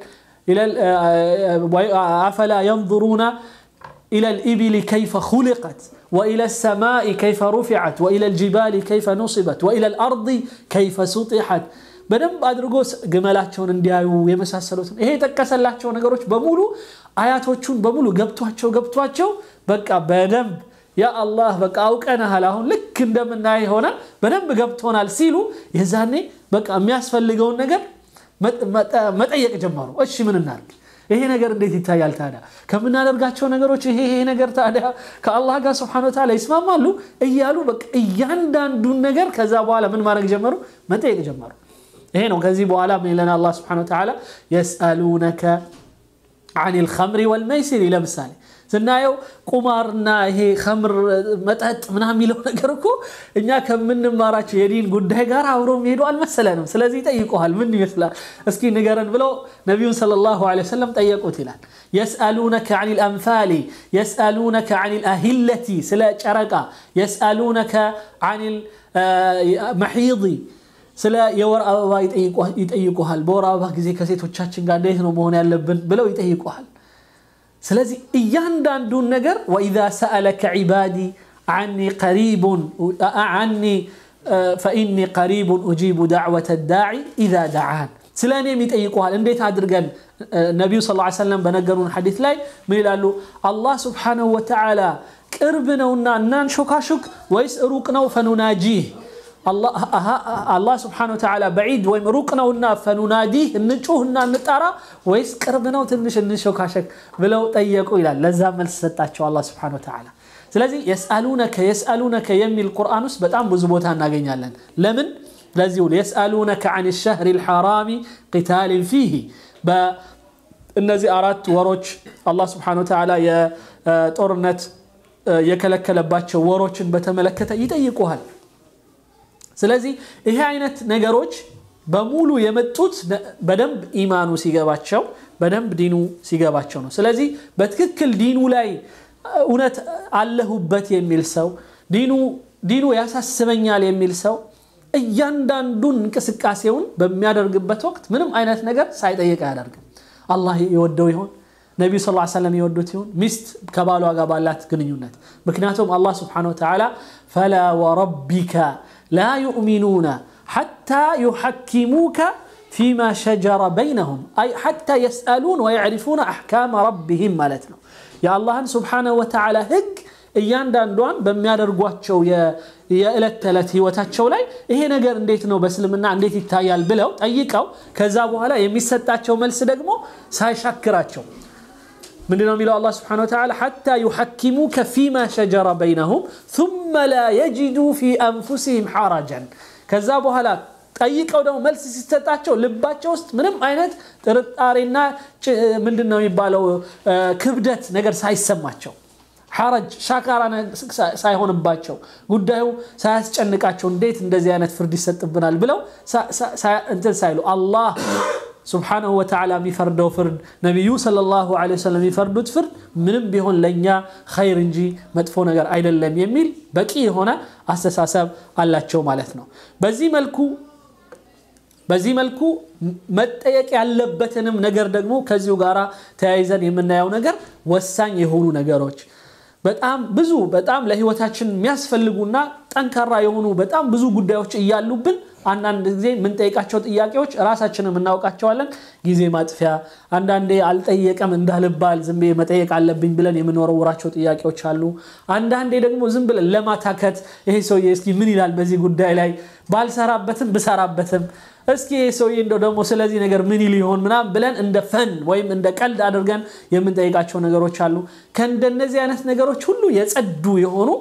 አፈላ የንظሩና إلى الإبل كيف خلقت وإلى السماء كيف رفعت وإلى الجبال كيف نصبت وإلى الأرض كيف سطحت በደንብ አድርጎ ግመላቸውን እንዲያዩ የመሳሰሉትን ይሄ የጠቀሰላቸው ነገሮች በሙሉ አያቶቹን በሙሉ ገብቷቸው ገብቷቸው በቃ በደንብ ያ አላህ በቃ አውቀንሃል አሁን ልክ እንደምናይ ሆነ በደንብ ገብቶናል ሲሉ የዛኔ በቃ የሚያስፈልገውን ነገር መጠየቅ ጀመሩ። እሺ ምን እናድርግ? ይሄ ነገር እንዴት ይታያል ታዲያ? ከምናደርጋቸው ነገሮች ይሄ ይሄ ነገር ታዲያ ከአላህ ጋር ስብሐነ ወተዓላ ይስማማሉ እያሉ በቃ እያንዳንዱን ነገር ከዛ በኋላ ምን ማድረግ ጀመሩ? መጠየቅ ጀመሩ። ይሄ ነው ከዚህ በኋላ ምን ይለናል አላህ ስብሐነ ወተዓላ የስአሉነከ አኒል ኸምሪ ወልመይሲር ለምሳሌ ስናየው ቁማርና ይሄ ከምር መጠጥ ምናምን የሚለው ነገር እኮ እኛ ከምንማራቸው የዲን ጉዳይ ጋር አብሮ የሚሄዱ አልመሰለንም። ስለዚህ ይጠይቁሃል፣ ምን ይመስላል እስኪ ንገረን ብለው ነቢዩን ሰለላሁ ዐለይሂ ወሰለም ጠየቁት ይላል። የስአሉነከ ዐኒል አንፋሊ፣ የስአሉነከ ዐኒል አሂለቲ፣ ስለ ጨረቃ፣ የስአሉነከ ዐኒል መሒዲ ስለ የወር አበባ ይጠይቁሃል። በወር አበባ ጊዜ ከሴቶቻችን ጋር እንዴት ነው መሆን ያለብን ብለው ይጠይቁሃል። ስለዚህ እያንዳንዱን ነገር ወኢዛ ሰአለከ ዒባዲ ዓኒ ቀሪቡን ዓኒ ፈኢኒ ቀሪቡን ኡጂቡ ዳዕወተ ዳዒ ኢዛ ደዓን ስለ እኔም ይጠይቁሃል። እንዴት አድርገን ነቢዩ ስ ሰለም በነገሩን ሐዲት ላይ ምን ይላሉ? አላህ ስብሓነሁ ወተዓላ ቅርብ ነውና እናንሾካሹክ ወይስ ሩቅ ነው ፈኑናጂህ አላህ ስብሓነሁ ወተዓላ በዒድ ወይም ሩቅ ነውና ፈኑናዲህ እንጩህና እንጣራ ወይስ ቅርብ ነው ትንሽ እንሾካሸክ ብለው ጠየቁ ይላል። ለዛ መልስ ሰጣቸው አላህ ስብሓነሁ ወተዓላ። ስለዚህ የስአሉነከ የስአሉነከ የሚል ቁርአን ውስጥ በጣም ብዙ ቦታ እናገኛለን። ለምን? ለዚሁ የስአሉነከ አን ሸህሪ ልሐራሚ ቂታልን ፊህ በእነዚህ አራት ወሮች አላህ ስብሓነሁ ወተዓላ የጦርነት የከለከለባቸው ወሮችን በተመለከተ ይጠይቁሃል። ስለዚህ ይሄ አይነት ነገሮች በሙሉ የመጡት በደንብ ኢማኑ ሲገባቸው በደንብ ዲኑ ሲገባቸው ነው። ስለዚህ በትክክል ዲኑ ላይ እውነት አለሁበት የሚል ሰው ዲኑ ያሳስበኛል የሚል ሰው እያንዳንዱን እንቅስቃሴውን በሚያደርግበት ወቅት ምንም አይነት ነገር ሳይጠይቅ አያደርግም። አላህ የወደው ይሆን? ነቢዩ ስ ሰለም የወዱት ይሆን? ሚስት ከባሏ ጋር ባላት ግንኙነት። ምክንያቱም አላህ ስብሓነሁ ወተዓላ ፈላ ወረቢከ ላ ዩእሚኑነ ሓታ ዩሐኪሙከ ፊማ ሸጀረ በይነሁም አይ ሓታ የስአሉን ወየዕሪፉነ አሕካመ ረቢህም ማለት ነው። የአላህን ስብሓነሁ ወተዓላ ህግ እያንዳንዷን በሚያደርጓቸው የዕለት ተዕለት ህይወታቸው ላይ ይሄ ነገር እንዴት ነው በእስልምና እንዴት ይታያል ብለው ጠይቀው ከዛ በኋላ የሚሰጣቸው መልስ ደግሞ ሳይሻክራቸው ምንድን ነው የሚለው አላህ ስብሓነሁ ወተዓላ ሓታ ዩሐኪሙከ ፊማ ሸጀረ በይነሁም ثመ ላ የጅዱ ፊ አንፉሲህም ሓረጀን ከዛ በኋላ ጠይቀው ደግሞ መልስ ሲሰጣቸው ልባቸው ውስጥ ምንም አይነት ጥርጣሬና ምንድን ነው የሚባለው ክብደት ነገር ሳይሰማቸው ሐረጅ ሻካራ ሳይሆንባቸው ጉዳዩ ሳያስጨንቃቸው እንዴት እንደዚህ አይነት ፍርድ ይሰጥብናል ብለው እንትን ሳይሉ አላህ ስብሓነሁ ወተዓላ የሚፈርደው ፍርድ ነቢዩ ሰለላሁ ዐለይሂ ወሰለም የሚፈርዱት ፍርድ ምንም ቢሆን ለእኛ ኸይር እንጂ መጥፎ ነገር አይደለም የሚል በቂ የሆነ አስተሳሰብ አላቸው ማለት ነው። በዚህ መልኩ በዚህ መልኩ መጠየቅ ያለበትንም ነገር ደግሞ ከዚሁ ጋር ተያይዘን የምናየው ነገር ወሳኝ የሆኑ ነገሮች በጣም ብዙ በጣም ለህይወታችን የሚያስፈልጉና ጠንካራ የሆኑ በጣም ብዙ ጉዳዮች እያሉብን አንዳንድ ጊዜ የምንጠይቃቸው ጥያቄዎች ራሳችንም እናውቃቸዋለን። ጊዜ ማጥፊያ፣ አንዳንዴ አልጠየቀም እንዳልባል ዝም ብዬ መጠየቅ አለብኝ ብለን የምንወረውራቸው ጥያቄዎች አሉ። አንዳንዴ ደግሞ ዝም ብለን ለማታከት ይሄ ሰውዬ እስኪ ምን ይላል በዚህ ጉዳይ ላይ ባልሰራበትም ብሰራበትም እስኪ ይሄ ሰውዬ እንደው ደግሞ ስለዚህ ነገር ምን ይል ይሆን ምናምን ብለን እንደ ፈን ወይም እንደ ቀልድ አድርገን የምንጠይቃቸው ነገሮች አሉ። ከእንደነዚህ አይነት ነገሮች ሁሉ የጸዱ የሆኑ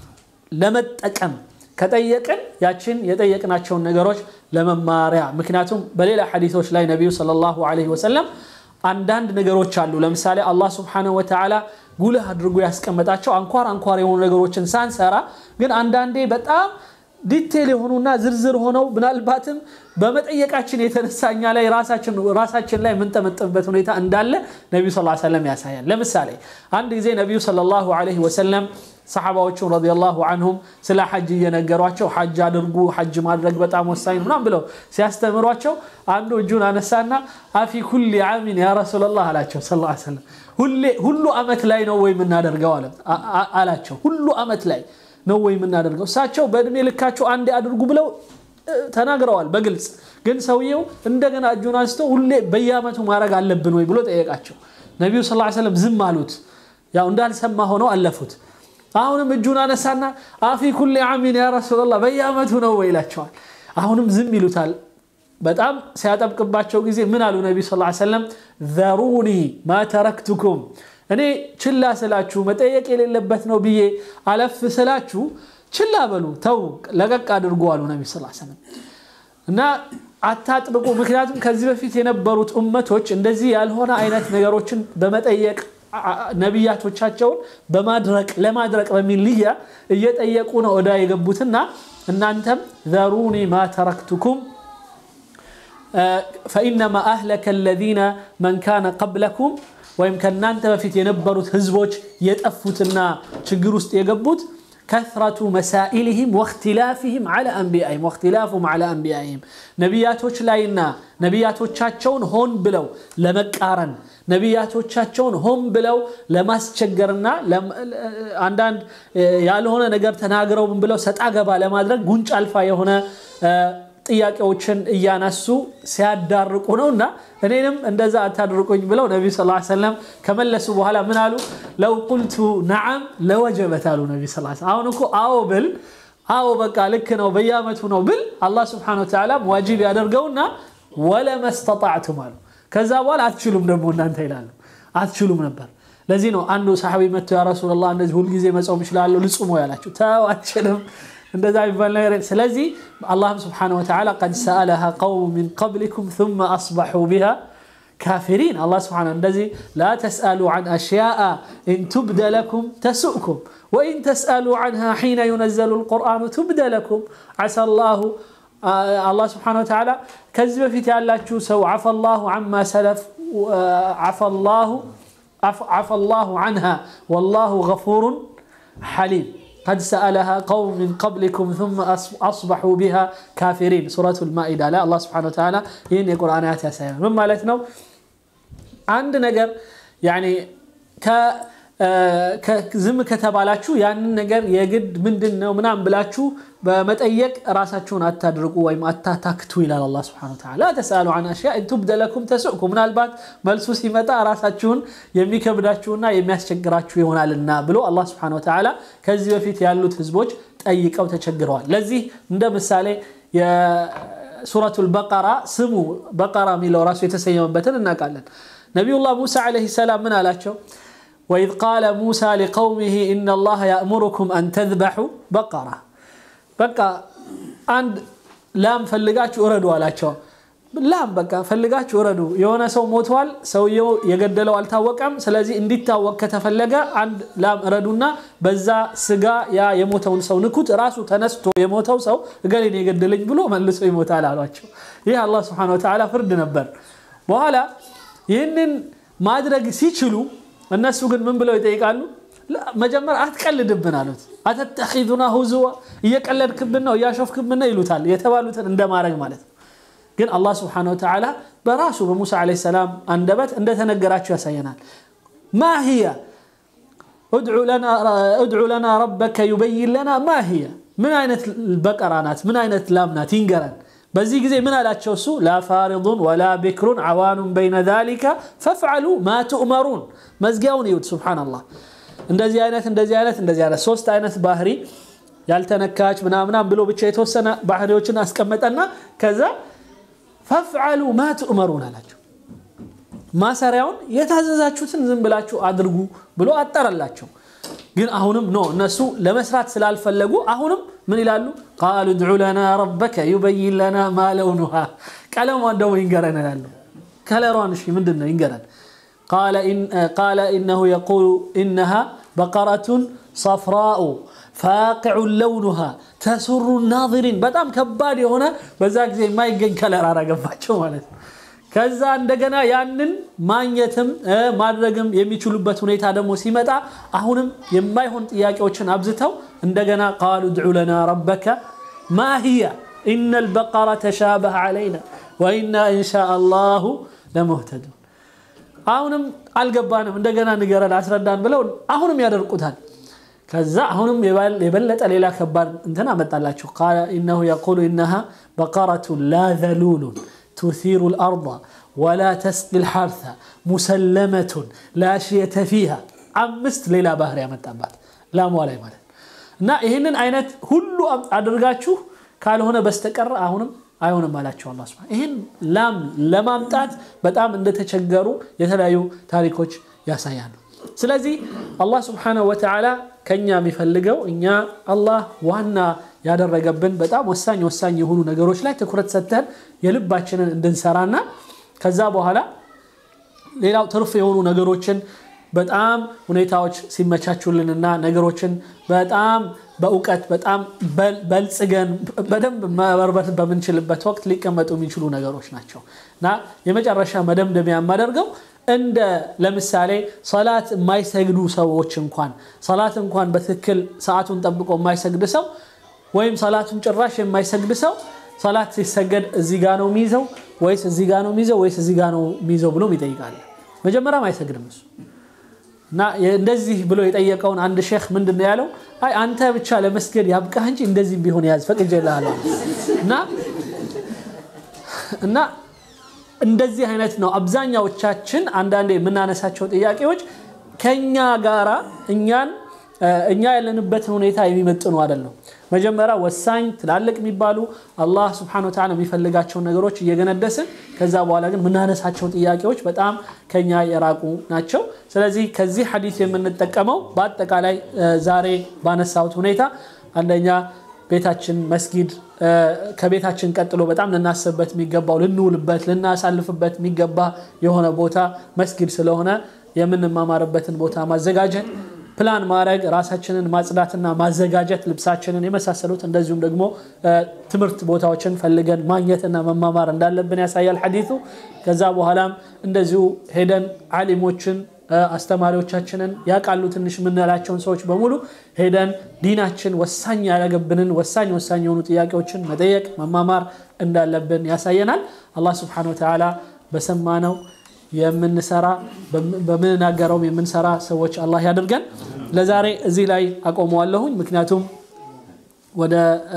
ለመጠቀም ከጠየቅን ያችን የጠየቅናቸውን ነገሮች ለመማሪያ ምክንያቱም በሌላ ሐዲቶች ላይ ነቢዩ ሰለላሁ ዐለይሂ ወሰለም አንዳንድ ነገሮች አሉ። ለምሳሌ አላህ ስብሓነሁ ወተዓላ ጉልህ አድርጎ ያስቀመጣቸው አንኳር አንኳር የሆኑ ነገሮችን ሳንሰራ ግን አንዳንዴ በጣም ዲቴል የሆኑና ዝርዝር ሆነው ምናልባትም በመጠየቃችን የተነሳ እኛ ላይ ራሳችን ላይ የምንጠመጥምበት ሁኔታ እንዳለ ነቢዩ ስ ሰለም ያሳያል። ለምሳሌ አንድ ጊዜ ነቢዩ ሰለላሁ ዐለይሂ ወሰለም ሰሓባዎቹን ረዲየላሁ አንሁም ስለ ሐጅ እየነገሯቸው ሐጅ አድርጉ፣ ሐጅ ማድረግ በጣም ወሳኝ ምናም ብለው ሲያስተምሯቸው አንዱ እጁን አነሳና አፊ ኩሊ ዓሚን ያ ረሱላላህ አላቸው ስ ሰለም ሁሉ ዓመት ላይ ነው ወይ የምናደርገው አላቸው። ሁሉ ዓመት ላይ ነው ወይ የምናደርገው? እሳቸው በእድሜ ልካቸው አንዴ አድርጉ ብለው ተናግረዋል በግልጽ ግን ሰውየው እንደገና እጁን አንስቶ ሁሌ በየዓመቱ ማድረግ አለብን ወይ ብሎ ጠየቃቸው። ነቢዩ ስ ሰለም ዝም አሉት። ያው እንዳልሰማ ሆነው አለፉት። አሁንም እጁን አነሳና አፊ ኩሊ ዓሚን ያ ረሱላላህ በየዓመቱ ነው ወይ ይላቸዋል። አሁንም ዝም ይሉታል። በጣም ሲያጠብቅባቸው ጊዜ ምን አሉ ነቢዩ ስ ሰለም ዘሩኒ ማ ተረክቱኩም እኔ ችላ ስላችሁ መጠየቅ የሌለበት ነው ብዬ አለፍ ስላችሁ ችላ በሉ ተው ለቀቅ አድርጎ አሉ ነቢ ስ ሰለም እና አታጥብቁ። ምክንያቱም ከዚህ በፊት የነበሩት እመቶች እንደዚህ ያልሆነ አይነት ነገሮችን በመጠየቅ ነቢያቶቻቸውን በማድረቅ ለማድረቅ በሚል ልያ እየጠየቁ ነው እዳ የገቡትና እናንተም ዘሩኒ ማ ተረክቱኩም ፈኢነማ አህለከ አለዚነ መን ካነ ቀብለኩም ወይም ከእናንተ በፊት የነበሩት ህዝቦች የጠፉትና ችግር ውስጥ የገቡት ከስረቱ መሳኢልህም ወእክትላፍህም ዐላ አንቢያኢህም ወእክትላፉም ዐላ አንቢያኢህም ነቢያቶች ላይና ነቢያቶቻቸውን ሆን ብለው ለመቃረን ነቢያቶቻቸውን ሆን ብለው ለማስቸገርና አንዳንድ ያልሆነ ነገር ተናግረው ብለው ሰጣ ገባ ለማድረግ ጉንጭ አልፋ የሆነ ጥያቄዎችን እያነሱ ሲያዳርቁ ነው እና እኔንም እንደዛ አታድርቁኝ ብለው ነቢ ስ ሰለም ከመለሱ በኋላ ምን አሉ? ለው ቁልቱ ነዓም ለወጀበት አሉ ነቢ ስ አሁን እኮ አዎ ብል አዎ በቃ ልክ ነው በየዓመቱ ነው ብል አላህ ስብሐነሁ ወተዓላ ዋጅብ ያደርገውና ወለመስተጣዕቱም አሉ። ከዛ በኋላ አትችሉም ደግሞ እናንተ ይላሉ አትችሉም ነበር። ለዚህ ነው አንዱ ሰሓቢ መጥቶ ያ ረሱላላህ እንደዚህ ሁልጊዜ መጾም ይችላለሁ ልጹሞ ያላቸው ተው አትችልም እንደዛ የሚባል ነገር ስለዚህ አላህም ስብሓነሁ ወተዓላ ቀድ ሰአለሃ ቀውም ሚን ቀብሊኩም ثመ አስበሑ ቢሃ ካፊሪን አላህ ስብሓነሁ እንደዚህ ላ ተስአሉ ዐን አሽያአ ኢን ቱብደ ለኩም ተሱእኩም ወኢን ተስአሉ ዐንሃ ሒነ ዩነዘሉ ልቁርአኑ ቱብደ ለኩም ዓሳ ላሁ አላህ ስብሓነሁ ወተዓላ ከዚህ በፊት ያላችሁ ሰው ዓፈ ላሁ ዐማ ሰለፍ ዓፈ ላሁ ዐንሃ ወላሁ ገፉሩን ሐሊም قد سألها قوم من قبلكم ثم أصبحوا بها كافرين سورة المائدة لا الله سبحانه وتعالى ይህን የቁርአን አያት ያሳያል ምን ማለት ነው አንድ ነገር ያኒ ዝም ከተባላችሁ ያንን ነገር የግድ ምንድን ነው ምናምን ብላችሁ በመጠየቅ ራሳችሁን አታድርቁ ወይም አታታክቱ ይላል አላህ ሱብሓነሁ ወተዓላ ላ ተስአሉ ዐን አሽያ ኢን ቱብደ ለኩም ተሱእኩም ምናልባት መልሱ ሲመጣ ራሳችሁን የሚከብዳችሁና የሚያስቸግራችሁ ይሆናልና ብሎ አላህ ሱብሓነሁ ወተዓላ ከዚህ በፊት ያሉት ህዝቦች ጠይቀው ተቸግረዋል ለዚህ እንደ ምሳሌ የሱረቱል በቀራ ስሙ በቀራ የሚለው ራሱ የተሰየመበትን እናውቃለን ነቢዩላህ ሙሳ ዓለይሂ ሰላም ምን አላቸው وإذ قال موسى لقومه إن الله يأمركم أن تذبحوا بقرة بقى عند لام فلقاتش أردو አላቸው ላም በቃ ፈልጋችሁ እረዱ የሆነ ሰው ሞቷል ሰውየው የገደለው አልታወቀም ስለዚህ እንዲታወቅ ከተፈለገ አንድ ላም እረዱና በዛ ስጋ ያ የሞተውን ሰው ንኩት ራሱ ተነስቶ የሞተው ሰው እገሌን የገደለኝ ብሎ መልሶ ይሞታል አሏቸው ይህ አላህ ስብሓን ወተዓላ ፍርድ ነበር በኋላ ይህንን ማድረግ ሲችሉ እነሱ ግን ምን ብለው ይጠይቃሉ መጀመሪያ አትቀልድብን አሉት አተተኺዙና ሁዝዋ እየቀለድክብን ነው እያሾፍክብን ነው ይሉታል የተባሉትን እንደማድረግ ማለት ነው ግን አላህ ስብሓን ወተዓላ በራሱ በሙሳ ዓለይሂ ሰላም አንደበት እንደተነገራቸው ያሳየናል ማ ህያ እድዑ ለና ረበከ ዩበይን ለና ማ ህያ ምን አይነት በቀራ ናት ምን አይነት ላም ናት ይንገረን በዚህ ጊዜ ምን አላቸው እሱ ላ ፋሪዱን ወላ ቢክሩን ዓዋኑን በይነ ዛሊከ ፈፍዓሉ ማ ትእመሩን መዝጊያውን ይዩት ስብሓንላህ እንደዚህ አይነት እንደዚህ አይነት እንደዚህ አይነት ሶስት አይነት ባህሪ ያልተነካች ምናምናም ብሎ ብቻ የተወሰነ ባህሪዎችን አስቀመጠና ከዛ ፈፍዓሉ ማ ትእመሩን አላቸው ማሰሪያውን የታዘዛችሁትን ዝም ብላችሁ አድርጉ ብሎ አጠረላቸው ግን አሁንም ኖ እነሱ ለመስራት ስላልፈለጉ አሁንም ምን ይላሉ ቃሉ ድዑ ለና ረበከ ዩበይን ለና ማ ለውኑሃ ቀለሟን ደግሞ ይንገረን ይላሉ ከለሯን እሺ ምንድን ነው ይንገረን ቃለ ኢነሁ የቁሉ ኢነሃ በቀረቱን ሰፍራኡ ፋቂዑን ለውኑሃ ተሱሩ ናዚሪን በጣም ከባድ የሆነ በዛ ጊዜ የማይገኝ ከለር አረገባቸው ማለት ነው። ከዛ እንደገና ያንን ማግኘትም ማድረግም የሚችሉበት ሁኔታ ደግሞ ሲመጣ አሁንም የማይሆን ጥያቄዎችን አብዝተው እንደገና ቃሉ ድዑ ለና ረበከ ማ ሂየ ኢነ ልበቀረ ተሻበህ ዓለይና ወኢና ኢንሻ አላሁ ለሙህተዱን። አሁንም አልገባንም፣ እንደገና ንገረን አስረዳን ብለው አሁንም ያደርቁታል። ከዛ አሁንም የበለጠ ሌላ ከባድ እንትን አመጣላችሁ። ቃለ ኢነሁ የቁሉ ኢነሃ በቀረቱን ላ ዘሉሉን ቱሲሩ ልአርض ወላ ተስቂ ልሐርث ሙሰለመቱን ላ ሽየተ ፊሃ አምስት ሌላ ባህር ያመጣባት ላሟ ላይ ማለት እና ይህንን አይነት ሁሉ አድርጋችሁ ካልሆነ በስተቀር አሁንም አይሆንም አላቸው አላህ ሱብሓነሁ ይህን ላም ለማምጣት በጣም እንደተቸገሩ የተለያዩ ታሪኮች ያሳያሉ። ስለዚህ አላህ ሱብሓነሁ ወተዓላ ከኛ የሚፈልገው እኛ አላህ ዋና ያደረገብን በጣም ወሳኝ ወሳኝ የሆኑ ነገሮች ላይ ትኩረት ሰጥተን የልባችንን እንድንሰራና ከዛ በኋላ ሌላው ትርፍ የሆኑ ነገሮችን በጣም ሁኔታዎች ሲመቻቹልንና ነገሮችን በጣም በእውቀት በጣም በልጽገን በደንብ መበርበት በምንችልበት ወቅት ሊቀመጡ የሚችሉ ነገሮች ናቸው እና የመጨረሻ መደምደሚያ የማደርገው እንደ ለምሳሌ ሰላት የማይሰግዱ ሰዎች እንኳን ሰላት እንኳን በትክክል ሰዓቱን ጠብቆ የማይሰግድ ሰው ወይም ሰላቱን ጭራሽ የማይሰግድ ሰው ሰላት ሲሰገድ እዚህ ጋ ነው የሚይዘው ወይስ እዚህ ጋ ነው የሚይዘው ወይስ እዚህ ጋ ነው የሚይዘው ብሎም ይጠይቃል። መጀመሪያም አይሰግድም እሱ እና እንደዚህ ብሎ የጠየቀውን አንድ ሼክ ምንድን ነው ያለው? አይ አንተ ብቻ ለመስገድ ያብቃህ እንጂ እንደዚህ ቢሆን ያዝ ፈቅጄልሃለሁ እና እና እንደዚህ አይነት ነው አብዛኛዎቻችን አንዳንዴ የምናነሳቸው ጥያቄዎች ከኛ ጋራ እኛን እኛ ያለንበትን ሁኔታ የሚመጥኑ አይደለም። መጀመሪያ ወሳኝ ትላልቅ የሚባሉ አላህ ስብሐነሁ ወተዓላ የሚፈልጋቸውን ነገሮች እየገነደስን ከዛ በኋላ ግን የምናነሳቸው ጥያቄዎች በጣም ከኛ የራቁ ናቸው። ስለዚህ ከዚህ ሐዲስ የምንጠቀመው በአጠቃላይ ዛሬ ባነሳሁት ሁኔታ አንደኛ ቤታችን መስጊድ ከቤታችን ቀጥሎ በጣም ልናስብበት የሚገባው ልንውልበት ልናሳልፍበት የሚገባ የሆነ ቦታ መስጊድ ስለሆነ የምንማማርበትን ቦታ ማዘጋጀት ፕላን ማድረግ ራሳችንን ማጽዳትና ማዘጋጀት ልብሳችንን የመሳሰሉት እንደዚሁም ደግሞ ትምህርት ቦታዎችን ፈልገን ማግኘትና መማማር እንዳለብን ያሳያል ሐዲቱ። ከዛ በኋላም እንደዚሁ ሄደን ዓሊሞችን አስተማሪዎቻችንን ያውቃሉ ትንሽ የምንላቸውን ሰዎች በሙሉ ሄደን ዲናችን ወሳኝ ያደረገብንን ወሳኝ ወሳኝ የሆኑ ጥያቄዎችን መጠየቅ መማማር እንዳለብን ያሳየናል። አላህ ስብሐነሁ ወተዓላ በሰማነው የምንሰራ በምንናገረውም የምንሰራ ሰዎች አላህ ያድርገን። ለዛሬ እዚህ ላይ አቆመዋለሁኝ፣ ምክንያቱም ወደ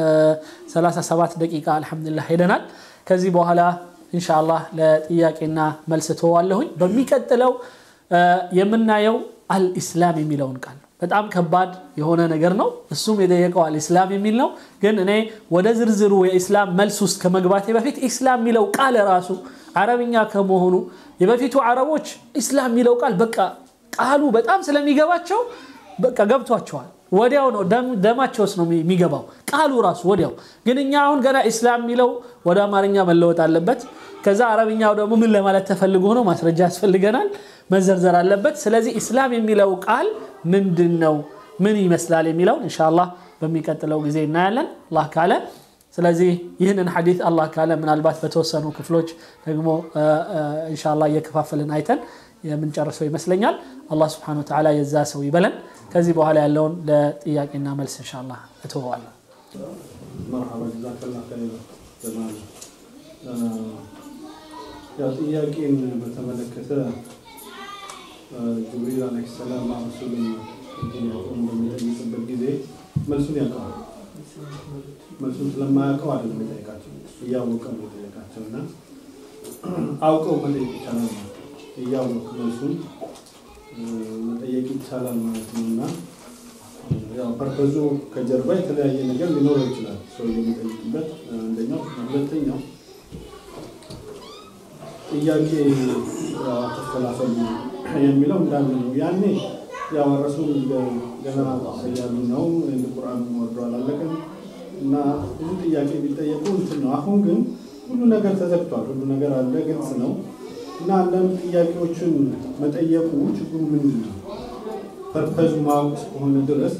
37 ደቂቃ አልሐምዱሊላህ ሄደናል። ከዚህ በኋላ ኢንሻአላህ ለጥያቄና መልስ ተዋለሁኝ። በሚቀጥለው የምናየው አልኢስላም የሚለውን ቃል በጣም ከባድ የሆነ ነገር ነው። እሱም የጠየቀው አልኢስላም የሚል ነው። ግን እኔ ወደ ዝርዝሩ የኢስላም መልስ ውስጥ ከመግባቴ በፊት ኢስላም የሚለው ቃል ራሱ አረብኛ ከመሆኑ የበፊቱ አረቦች ኢስላም የሚለው ቃል በቃ ቃሉ በጣም ስለሚገባቸው በቃ ገብቷቸዋል። ወዲያው ነው ደማቸውስ ነው የሚገባው ቃሉ ራሱ ወዲያው። ግን እኛ አሁን ገና ኢስላም የሚለው ወደ አማርኛ መለወጥ አለበት። ከዛ አረብኛው ደግሞ ምን ለማለት ተፈልጎ ነው ማስረጃ ያስፈልገናል፣ መዘርዘር አለበት። ስለዚህ ኢስላም የሚለው ቃል ምንድን ነው፣ ምን ይመስላል የሚለውን ኢንሻአላህ በሚቀጥለው ጊዜ እናያለን አላህ ካለ። ስለዚህ ይህንን ሐዲት አላህ ካለ ምናልባት በተወሰኑ ክፍሎች ደግሞ ኢንሻአላህ እየከፋፈልን አይተን የምንጨርሰው ይመስለኛል። አላህ ስብሐነሁ ወተዓላ የዛ ሰው ይበለን። ከዚህ በኋላ ያለውን ለጥያቄና መልስ ኢንሻአላህ እተወዋለሁ። መርሐባ ጀዛከላህ ኸይር ጀማል። ያው ጥያቄን በተመለከተ ጅብሪል ዓለይሂ ሰላም ረሱልን ጥያቄውን በሚጠይቅበት ጊዜ መልሱን ያውቀዋል። መልሱን ስለማያውቀው አይደለም የጠየቃቸው፣ እያወቀ ነው የጠየቃቸው እና አውቀው መጠየቅ ይቻላል ማለት ነው። እያወቅ መልሱን መጠየቅ ይቻላል ማለት ነው እና ያው ፐርፐዙ ከጀርባ የተለያየ ነገር ሊኖረው ይችላል ሰው የሚጠይቅበት አንደኛው። ሁለተኛው ጥያቄ አተፈላፈሉ የሚለው እንዳለ ነው። ያኔ ያው ረሱል ገና ሰያሉ ነው እንደ ቁርአን ወርዶ አላለቀም እና ብዙ ጥያቄ ቢጠየቁ እንትን ነው። አሁን ግን ሁሉ ነገር ተዘግቷል። ሁሉ ነገር አለ፣ ግልጽ ነው እና አንዳንድ ጥያቄዎችን መጠየቁ ችግሩ ምንድን ነው? ፐርፐዙ ማወቅ እስከሆነ ድረስ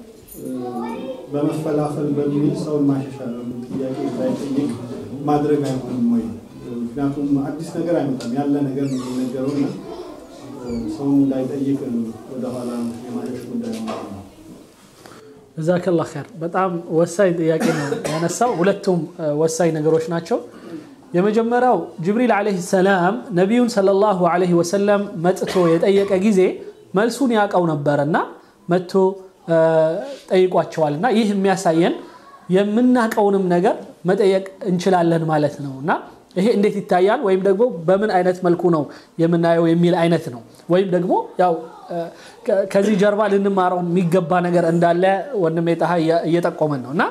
በመፈላፈል በሚል ሰውን ማሻሻል ጥያቄ እንዳይጠይቅ ማድረግ አይሆንም ወይ? ምክንያቱም አዲስ ነገር አይመጣም፣ ያለ ነገር ነው የሚነገረው እና ሰውን እንዳይጠይቅ ወደኋላ የማሸሽ ጉዳይ ነው። ጀዛከላ ኸይር። በጣም ወሳኝ ጥያቄ ነው ያነሳው። ሁለቱም ወሳኝ ነገሮች ናቸው። የመጀመሪያው ጅብሪል ዓለይሂ ሰላም ነቢዩን ሰለላሁ ዓለይሂ ወሰለም መጥቶ የጠየቀ ጊዜ መልሱን ያውቀው ነበረና መጥቶ ጠይቋቸዋል እና ይህ የሚያሳየን የምናውቀውንም ነገር መጠየቅ እንችላለን ማለት ነው እና ይሄ እንዴት ይታያል ወይም ደግሞ በምን አይነት መልኩ ነው የምናየው የሚል አይነት ነው። ወይም ደግሞ ያው ከዚህ ጀርባ ልንማረው የሚገባ ነገር እንዳለ ወንድሜ ጣሃ እየጠቆመን ነው እና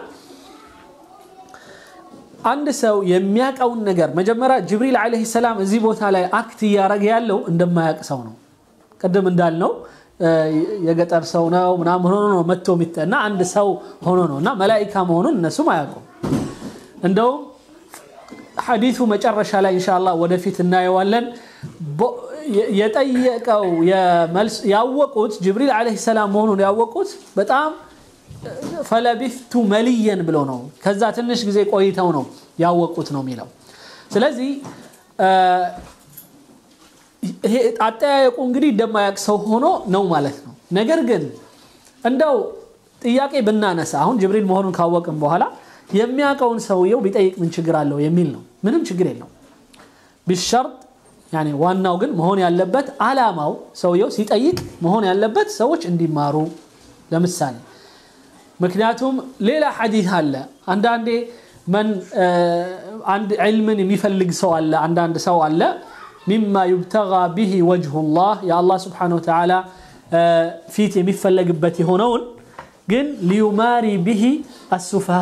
አንድ ሰው የሚያውቀውን ነገር መጀመሪያ ጅብሪል ዓለይሂ ሰላም እዚህ ቦታ ላይ አክት እያደረገ ያለው እንደማያውቅ ሰው ነው። ቅድም እንዳልነው የገጠር ሰው ነው ምናምን ሆኖ ነው መጥቶ እና አንድ ሰው ሆኖ ነው እና መላኢካ መሆኑን እነሱም አያውቁም። እንደውም ሐዲሱ መጨረሻ ላይ ኢንሻአላህ ወደፊት እናየዋለን። የጠየቀው ያወቁት ጅብሪል ዓለይሂ ሰላም መሆኑን ያወቁት በጣም ፈለቢፍቱ መልየን ብሎ ነው። ከዛ ትንሽ ጊዜ ቆይተው ነው ያወቁት ነው የሚለው። ስለዚህ ይሄ አጠያየቁ እንግዲህ እንደማያውቅ ሰው ሆኖ ነው ማለት ነው። ነገር ግን እንደው ጥያቄ ብናነሳ አሁን ጅብሪል መሆኑን ካወቅም በኋላ የሚያውቀውን ሰውየው ቢጠይቅ ምን ችግር አለው የሚል ነው። ምንም ችግር የለው ቢሸርጥ ያኔ ዋናው ግን መሆን ያለበት አላማው ሰውየው ሲጠይቅ መሆን ያለበት ሰዎች እንዲማሩ ለምሳሌ ምክንያቱም ሌላ ሐዲስ አለ አንዳንዴ መን አንድ ዕልምን የሚፈልግ ሰው አለ አንዳንድ ሰው አለ ሚማ ዩብተጋ ቢሂ ወጅሁ ላህ የአላህ ስብሓን ወተዓላ ፊት የሚፈለግበት የሆነውን ግን ሊዩማሪ ቢሂ አሱፈሃ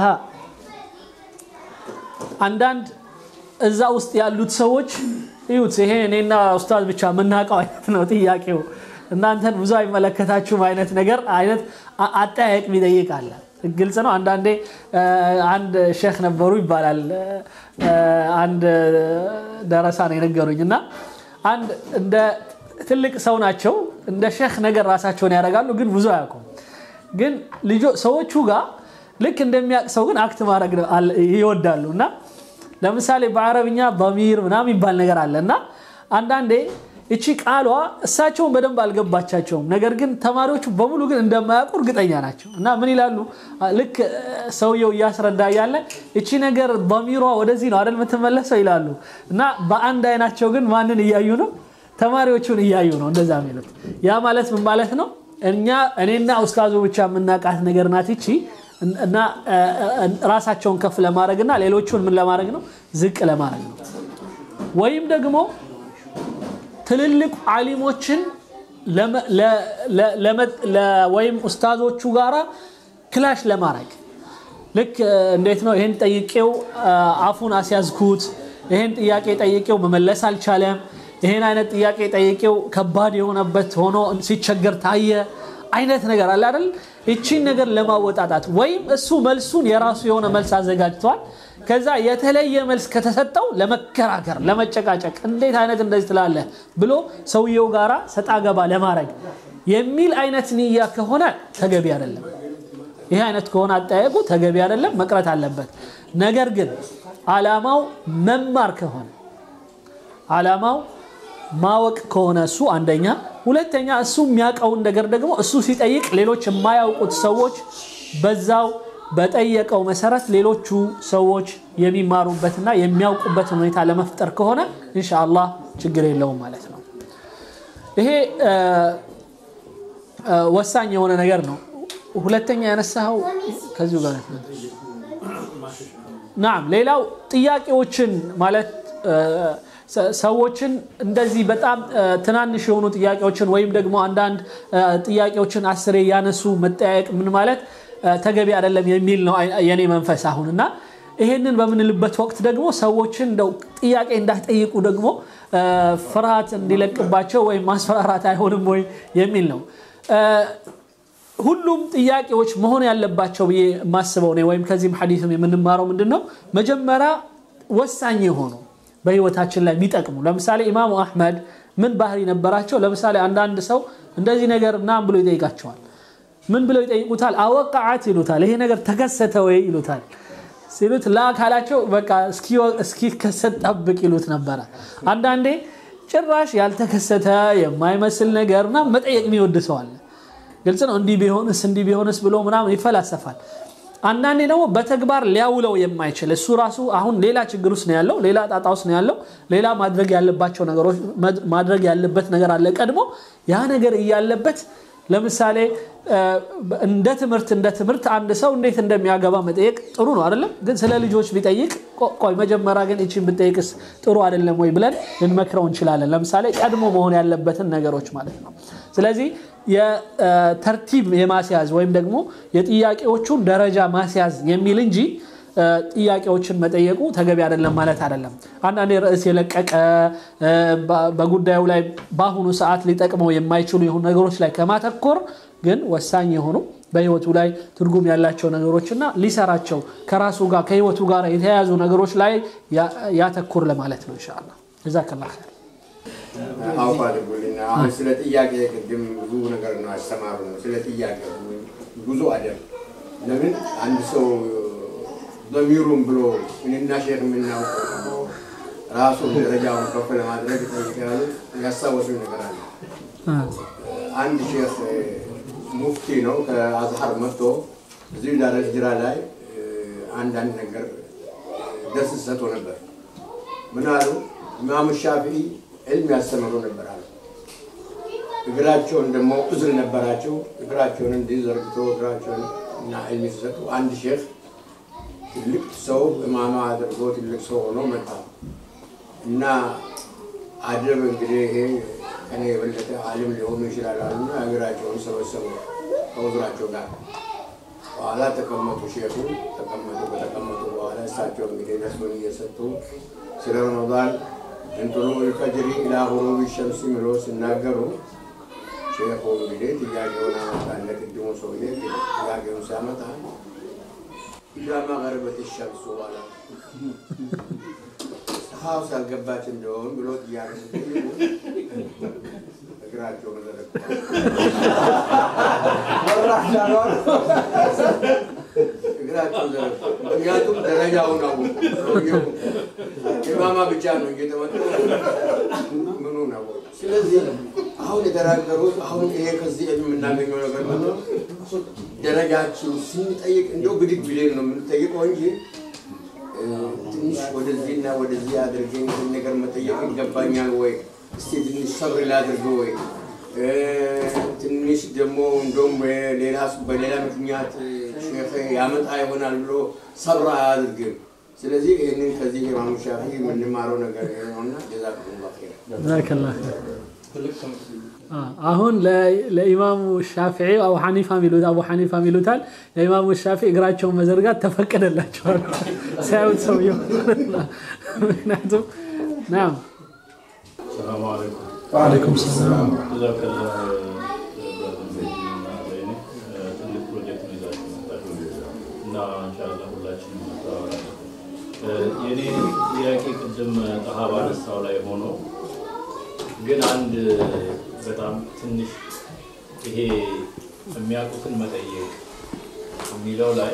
አንዳንድ እዛ ውስጥ ያሉት ሰዎች እዩት ይሄ እኔና ኡስታዝ ብቻ የምናውቀው አይነት ነው ጥያቄው እናንተን ብዙ አይመለከታችሁም አይነት ነገር አይነት አጠያየቅ የሚጠይቅ አለ ግልጽ ነው አንዳንዴ አንድ ሼክ ነበሩ ይባላል አንድ ደረሳ ነው የነገሩኝ እና አንድ እንደ ትልቅ ሰው ናቸው እንደ ሼክ ነገር ራሳቸውን ያደርጋሉ ግን ብዙ አያውቁም ግን ልጆ ሰዎቹ ጋር ልክ እንደሚያውቅ ሰው ግን አክት ማድረግ ይወዳሉ እና ለምሳሌ በአረብኛ በሚር ምናምን ይባል ነገር አለ እና አንዳንዴ እቺ ቃሏ እሳቸውን በደንብ አልገባቻቸውም። ነገር ግን ተማሪዎቹ በሙሉ ግን እንደማያውቁ እርግጠኛ ናቸው እና ምን ይላሉ? ልክ ሰውየው እያስረዳ ያለ እቺ ነገር በሚሯ ወደዚህ ነው አይደል የምትመለሰው ይላሉ እና በአንድ አይናቸው ግን ማንን እያዩ ነው? ተማሪዎቹን እያዩ ነው እንደዛ የሚሉት። ያ ማለት ምን ማለት ነው? እኛ እኔና ኡስታዙ ብቻ የምናውቃት ነገር ናት ይቺ እና ራሳቸውን ከፍ ለማድረግ እና ሌሎቹን ምን ለማድረግ ነው? ዝቅ ለማድረግ ነው። ወይም ደግሞ ትልልቅ አሊሞችን ወይም ኡስታዞቹ ጋራ ክላሽ ለማድረግ ልክ እንዴት ነው ይህን ጠይቄው አፉን አስያዝኩት፣ ይህን ጥያቄ ጠይቄው መመለስ አልቻለም፣ ይህን አይነት ጥያቄ ጠይቄው ከባድ የሆነበት ሆኖ ሲቸገር ታየ አይነት ነገር አለ አይደል? ይቺን ነገር ለማወጣጣት ወይም እሱ መልሱን የራሱ የሆነ መልስ አዘጋጅቷል። ከዛ የተለየ መልስ ከተሰጠው ለመከራከር ለመጨቃጨቅ እንዴት አይነት እንደዚህ ትላለህ ብሎ ሰውየው ጋራ ሰጣ ገባ ለማድረግ የሚል አይነት ንያ ከሆነ ተገቢ አይደለም። ይህ አይነት ከሆነ አጠያየቁ ተገቢ አይደለም፣ መቅረት አለበት። ነገር ግን አላማው መማር ከሆነ አላማው ማወቅ ከሆነ እሱ አንደኛ፣ ሁለተኛ እሱ የሚያውቀውን ነገር ደግሞ እሱ ሲጠይቅ ሌሎች የማያውቁት ሰዎች በዛው በጠየቀው መሰረት ሌሎቹ ሰዎች የሚማሩበትና የሚያውቁበትን ሁኔታ ለመፍጠር ከሆነ ኢንሻአላህ ችግር የለውም ማለት ነው። ይሄ ወሳኝ የሆነ ነገር ነው። ሁለተኛ ያነሳኸው ከዚሁ ጋር ናም ሌላው ጥያቄዎችን ማለት ሰዎችን እንደዚህ በጣም ትናንሽ የሆኑ ጥያቄዎችን ወይም ደግሞ አንዳንድ ጥያቄዎችን አስሬ ያነሱ መጠያየቅ ምን ማለት ተገቢ አይደለም የሚል ነው የኔ መንፈስ አሁን እና ይሄንን በምንልበት ወቅት ደግሞ ሰዎችን እንደው ጥያቄ እንዳይጠይቁ ደግሞ ፍርሃት እንዲለቅባቸው ወይም ማስፈራራት አይሆንም ወይ የሚል ነው። ሁሉም ጥያቄዎች መሆን ያለባቸው ብዬ የማስበው ነው ወይም ከዚህም ሐዲስም የምንማረው ምንድን ነው መጀመሪያ ወሳኝ የሆኑ በህይወታችን ላይ የሚጠቅሙ ለምሳሌ ኢማሙ አሕመድ ምን ባህሪ ነበራቸው? ለምሳሌ አንዳንድ ሰው እንደዚህ ነገር ምናምን ብሎ ይጠይቃቸዋል። ምን ብለው ይጠይቁታል? አወቃዓት ይሉታል። ይሄ ነገር ተከሰተ ወይ ይሉታል። ሲሉት ላ ካላቸው በቃ እስኪከሰት ጠብቅ ይሉት ነበረ። አንዳንዴ ጭራሽ ያልተከሰተ የማይመስል ነገር ምናምን መጠየቅ የሚወድ ሰው አለ። ግልጽ ነው። እንዲህ ቢሆንስ እንዲህ ቢሆንስ ብሎ ምናምን ይፈላሰፋል። አንዳንዴ ደግሞ በተግባር ሊያውለው የማይችል እሱ ራሱ አሁን ሌላ ችግር ውስጥ ነው ያለው፣ ሌላ ጣጣ ውስጥ ነው ያለው። ሌላ ማድረግ ያለባቸው ነገሮች ማድረግ ያለበት ነገር አለ ቀድሞ ያ ነገር እያለበት ለምሳሌ እንደ ትምህርት እንደ ትምህርት አንድ ሰው እንዴት እንደሚያገባ መጠየቅ ጥሩ ነው አይደለም? ግን ስለ ልጆች ቢጠይቅ ቆይ መጀመሪያ ግን እቺን ብጠይቅስ ጥሩ አይደለም ወይ ብለን ልንመክረው እንችላለን። ለምሳሌ ቀድሞ መሆን ያለበትን ነገሮች ማለት ነው። ስለዚህ የተርቲብ የማስያዝ ወይም ደግሞ የጥያቄዎቹን ደረጃ ማስያዝ የሚል እንጂ ጥያቄዎችን መጠየቁ ተገቢ አይደለም ማለት አይደለም። አንዳንዴ ርዕስ የለቀቀ በጉዳዩ ላይ በአሁኑ ሰዓት ሊጠቅመው የማይችሉ የሆኑ ነገሮች ላይ ከማተኮር ግን ወሳኝ የሆኑ በህይወቱ ላይ ትርጉም ያላቸው ነገሮችና ሊሰራቸው ከራሱ ጋር ከህይወቱ ጋር የተያያዙ ነገሮች ላይ ያተኩር ለማለት ነው። ኢንሻአላህ ጀዛከላህ ኸይር። አውፍ አድርጉልና አሁን ስለ ጥያቄ ቅድም ብዙ ነገር ነው ያስተማሩ ነው። ስለ ጥያቄ ብዙ አደብ ለምን አንድ ሰው በሚሩም ብሎ እኔና ሼክ የምናውቀው ራሱን ደረጃውን ከፍ ለማድረግ ጠይቀያሉ ያስታወሱኝ ነገር አለ። አንድ ሼክ ሙፍቲ ነው ከአዝሀር መጥቶ እዚህ ዳረ ሂጅራ ላይ አንዳንድ ነገር ደስ ሰጥቶ ነበር። ምን አሉ? ኢማሙ ሻፊዒ ዕልም ያስተምሩ ነበር አሉ። እግራቸውን ደግሞ እዝር ነበራቸው። እግራቸውን እንዲህ ዘርግቶ እግራቸውን እና ዕልም ሲሰጡ አንድ ሼክ ትልቅ ሰው እማማ አድርጎ ትልቅ ሰው ሆኖ መጣ እና አደብ እንግዲህ ይሄ ከኔ የበለጠ አሊም ሊሆኑ ይችላል አሉና እግራቸውን ሰበሰቡ ከውዝራቸው ጋር። በኋላ ተቀመጡ፣ ሼኹ ተቀመጡ። ከተቀመጡ በኋላ እሳቸው እንግዲህ ነስበን እየሰጡ ስለ ረመዳን እንጥሉ ልፈጅሪ ኢላ ጉሩቢ ሸምሲ ምሎ ሲናገሩ ሼኹ እንግዲህ ጥያቄውን አመጣለ። ቅድሙ ሰውዬ ጥያቄውን ሲያመጣ ኢላ መገረበት ሸምሱ አላ ፀሐዩ ሳልገባች እንደሆን ብሎ ጥያቄ ሲጠይቁ እግራቸውን እግራቸውን ዘረጉ። ምክንያቱም ደረጃውን አወቁ። ሰውየው ኢማማ ብቻ ነው እየተመጡ ምኑን አወቁ። ስለዚህ አሁን የተናገሩት አሁን ይሄ ከዚህ የምናገኘው ነገር ነው። ደረጃችን ስንጠይቅ እንደው ብድግ ብለን ነው የምንጠይቀው እንጂ ትንሽ ወደዚህና ወደዚህ አድርገኝ ይህን ነገር መጠየቅ ይገባኛል ወይ? እስቲ ትንሽ ሰብር ላድርግ ወይ? ትንሽ ደግሞ እንደውም ሌላ በሌላ ምክንያት ሼክ ያመጣ ይሆናል ብሎ ሰብር አያድርግም። ስለዚህ ይህንን ከዚህ ኢማሙ ሻፊ የምንማረው ነገር ነውና ጀዛኩሙላህ ኸይር። ጀዛከላህ ኸይር። አሁን ለኢማሙ ሻፊዒ አቡ ሐኒፋ ሚሉት አቡ ሐኒፋ ሚሉታል። ለኢማሙ ሻፊዒ እግራቸውን መዘርጋት ተፈቀደላቸዋል ሳያዩት ሰውየው። ምክንያቱም ናም ሰላሙ አለይኩም ወአለይኩም ሰላም። ጀዛከላ ትልቅ ፕሮጀክት ነው ይዛችሁ መጣችሁ እና እንሻላ ሁላችንም እንተዋወራለን። የእኔ ጥያቄ ቅድም ጠሃባ አነሳው ላይ ሆኖ ግን አንድ በጣም ትንሽ ይሄ የሚያውቁትን መጠየቅ የሚለው ላይ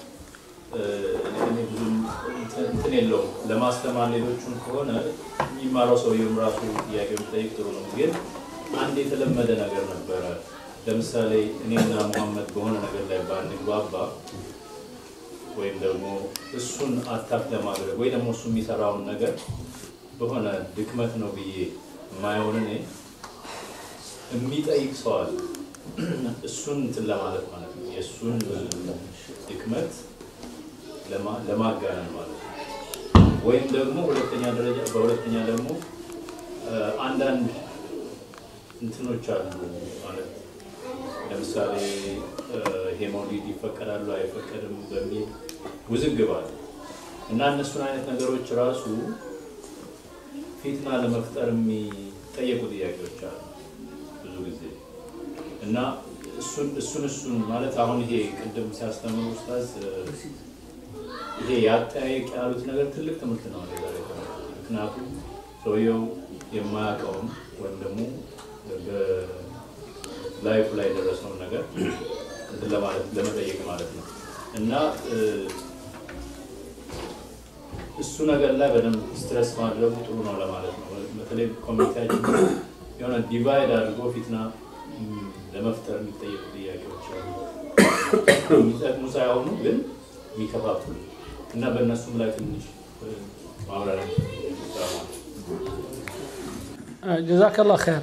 እኔ ብዙም እንትን የለውም። ለማስተማር ሌሎቹን ከሆነ የሚማረው ሰውየውም ራሱ ጥያቄ የሚጠይቅ ጥሩ ነው። ግን አንድ የተለመደ ነገር ነበረ። ለምሳሌ እኔና ሙሐመድ በሆነ ነገር ላይ ባንግባባ ወይም ደግሞ እሱን አታክ ለማድረግ ወይ ደግሞ እሱ የሚሰራውን ነገር በሆነ ድክመት ነው ብዬ የማየውን እኔ የሚጠይቅ ሰው አለ። እሱን እንትን ለማለት ማለት ነው። የእሱን ድክመት ለማጋነን ማለት ነው። ወይም ደግሞ ሁለተኛ ደረጃ በሁለተኛ ደግሞ አንዳንድ እንትኖች አሉ ማለት ለምሳሌ ይሄ መውሊድ ይፈቀዳሉ አይፈቀድም በሚል ውዝግብ አለ እና እነሱን አይነት ነገሮች ራሱ ፊትና ለመፍጠር የሚጠየቁ ጥያቄዎች አሉ ብዙ ጊዜ እና እሱን እሱን እሱን ማለት አሁን ይሄ ቅድም ሲያስተምሩ ኡስታዝ ይሄ ያጠያየቅ ያሉት ነገር ትልቅ ትምህርት ነው። እኔ ዛሬ የተማርኩት። ምክንያቱም ሰውየው የማያውቀውን ወይም ደግሞ በላይፉ ላይ የደረሰውን ነገር እንትን ለማለት ለመጠየቅ ማለት ነው እና እ፣ እሱ ነገር ላይ በደንብ ስትረስ ማድረጉ ጥሩ ነው ለማለት ነው። በተለይ ኮሚኒቲያችን የሆነ ዲቫይድ አድርጎ ፊትና ም፣ ለመፍጠር የሚጠየቁ ጥያቄዎች አሉ። የሚጠቅሙ ሳይሆኑ ግን የሚከፋፍሉ እና በእነሱም ላይ ትንሽ እ፣ ማብራሪያ ይሰጣል ማለት ነው። ጀዛከላ ኸይር።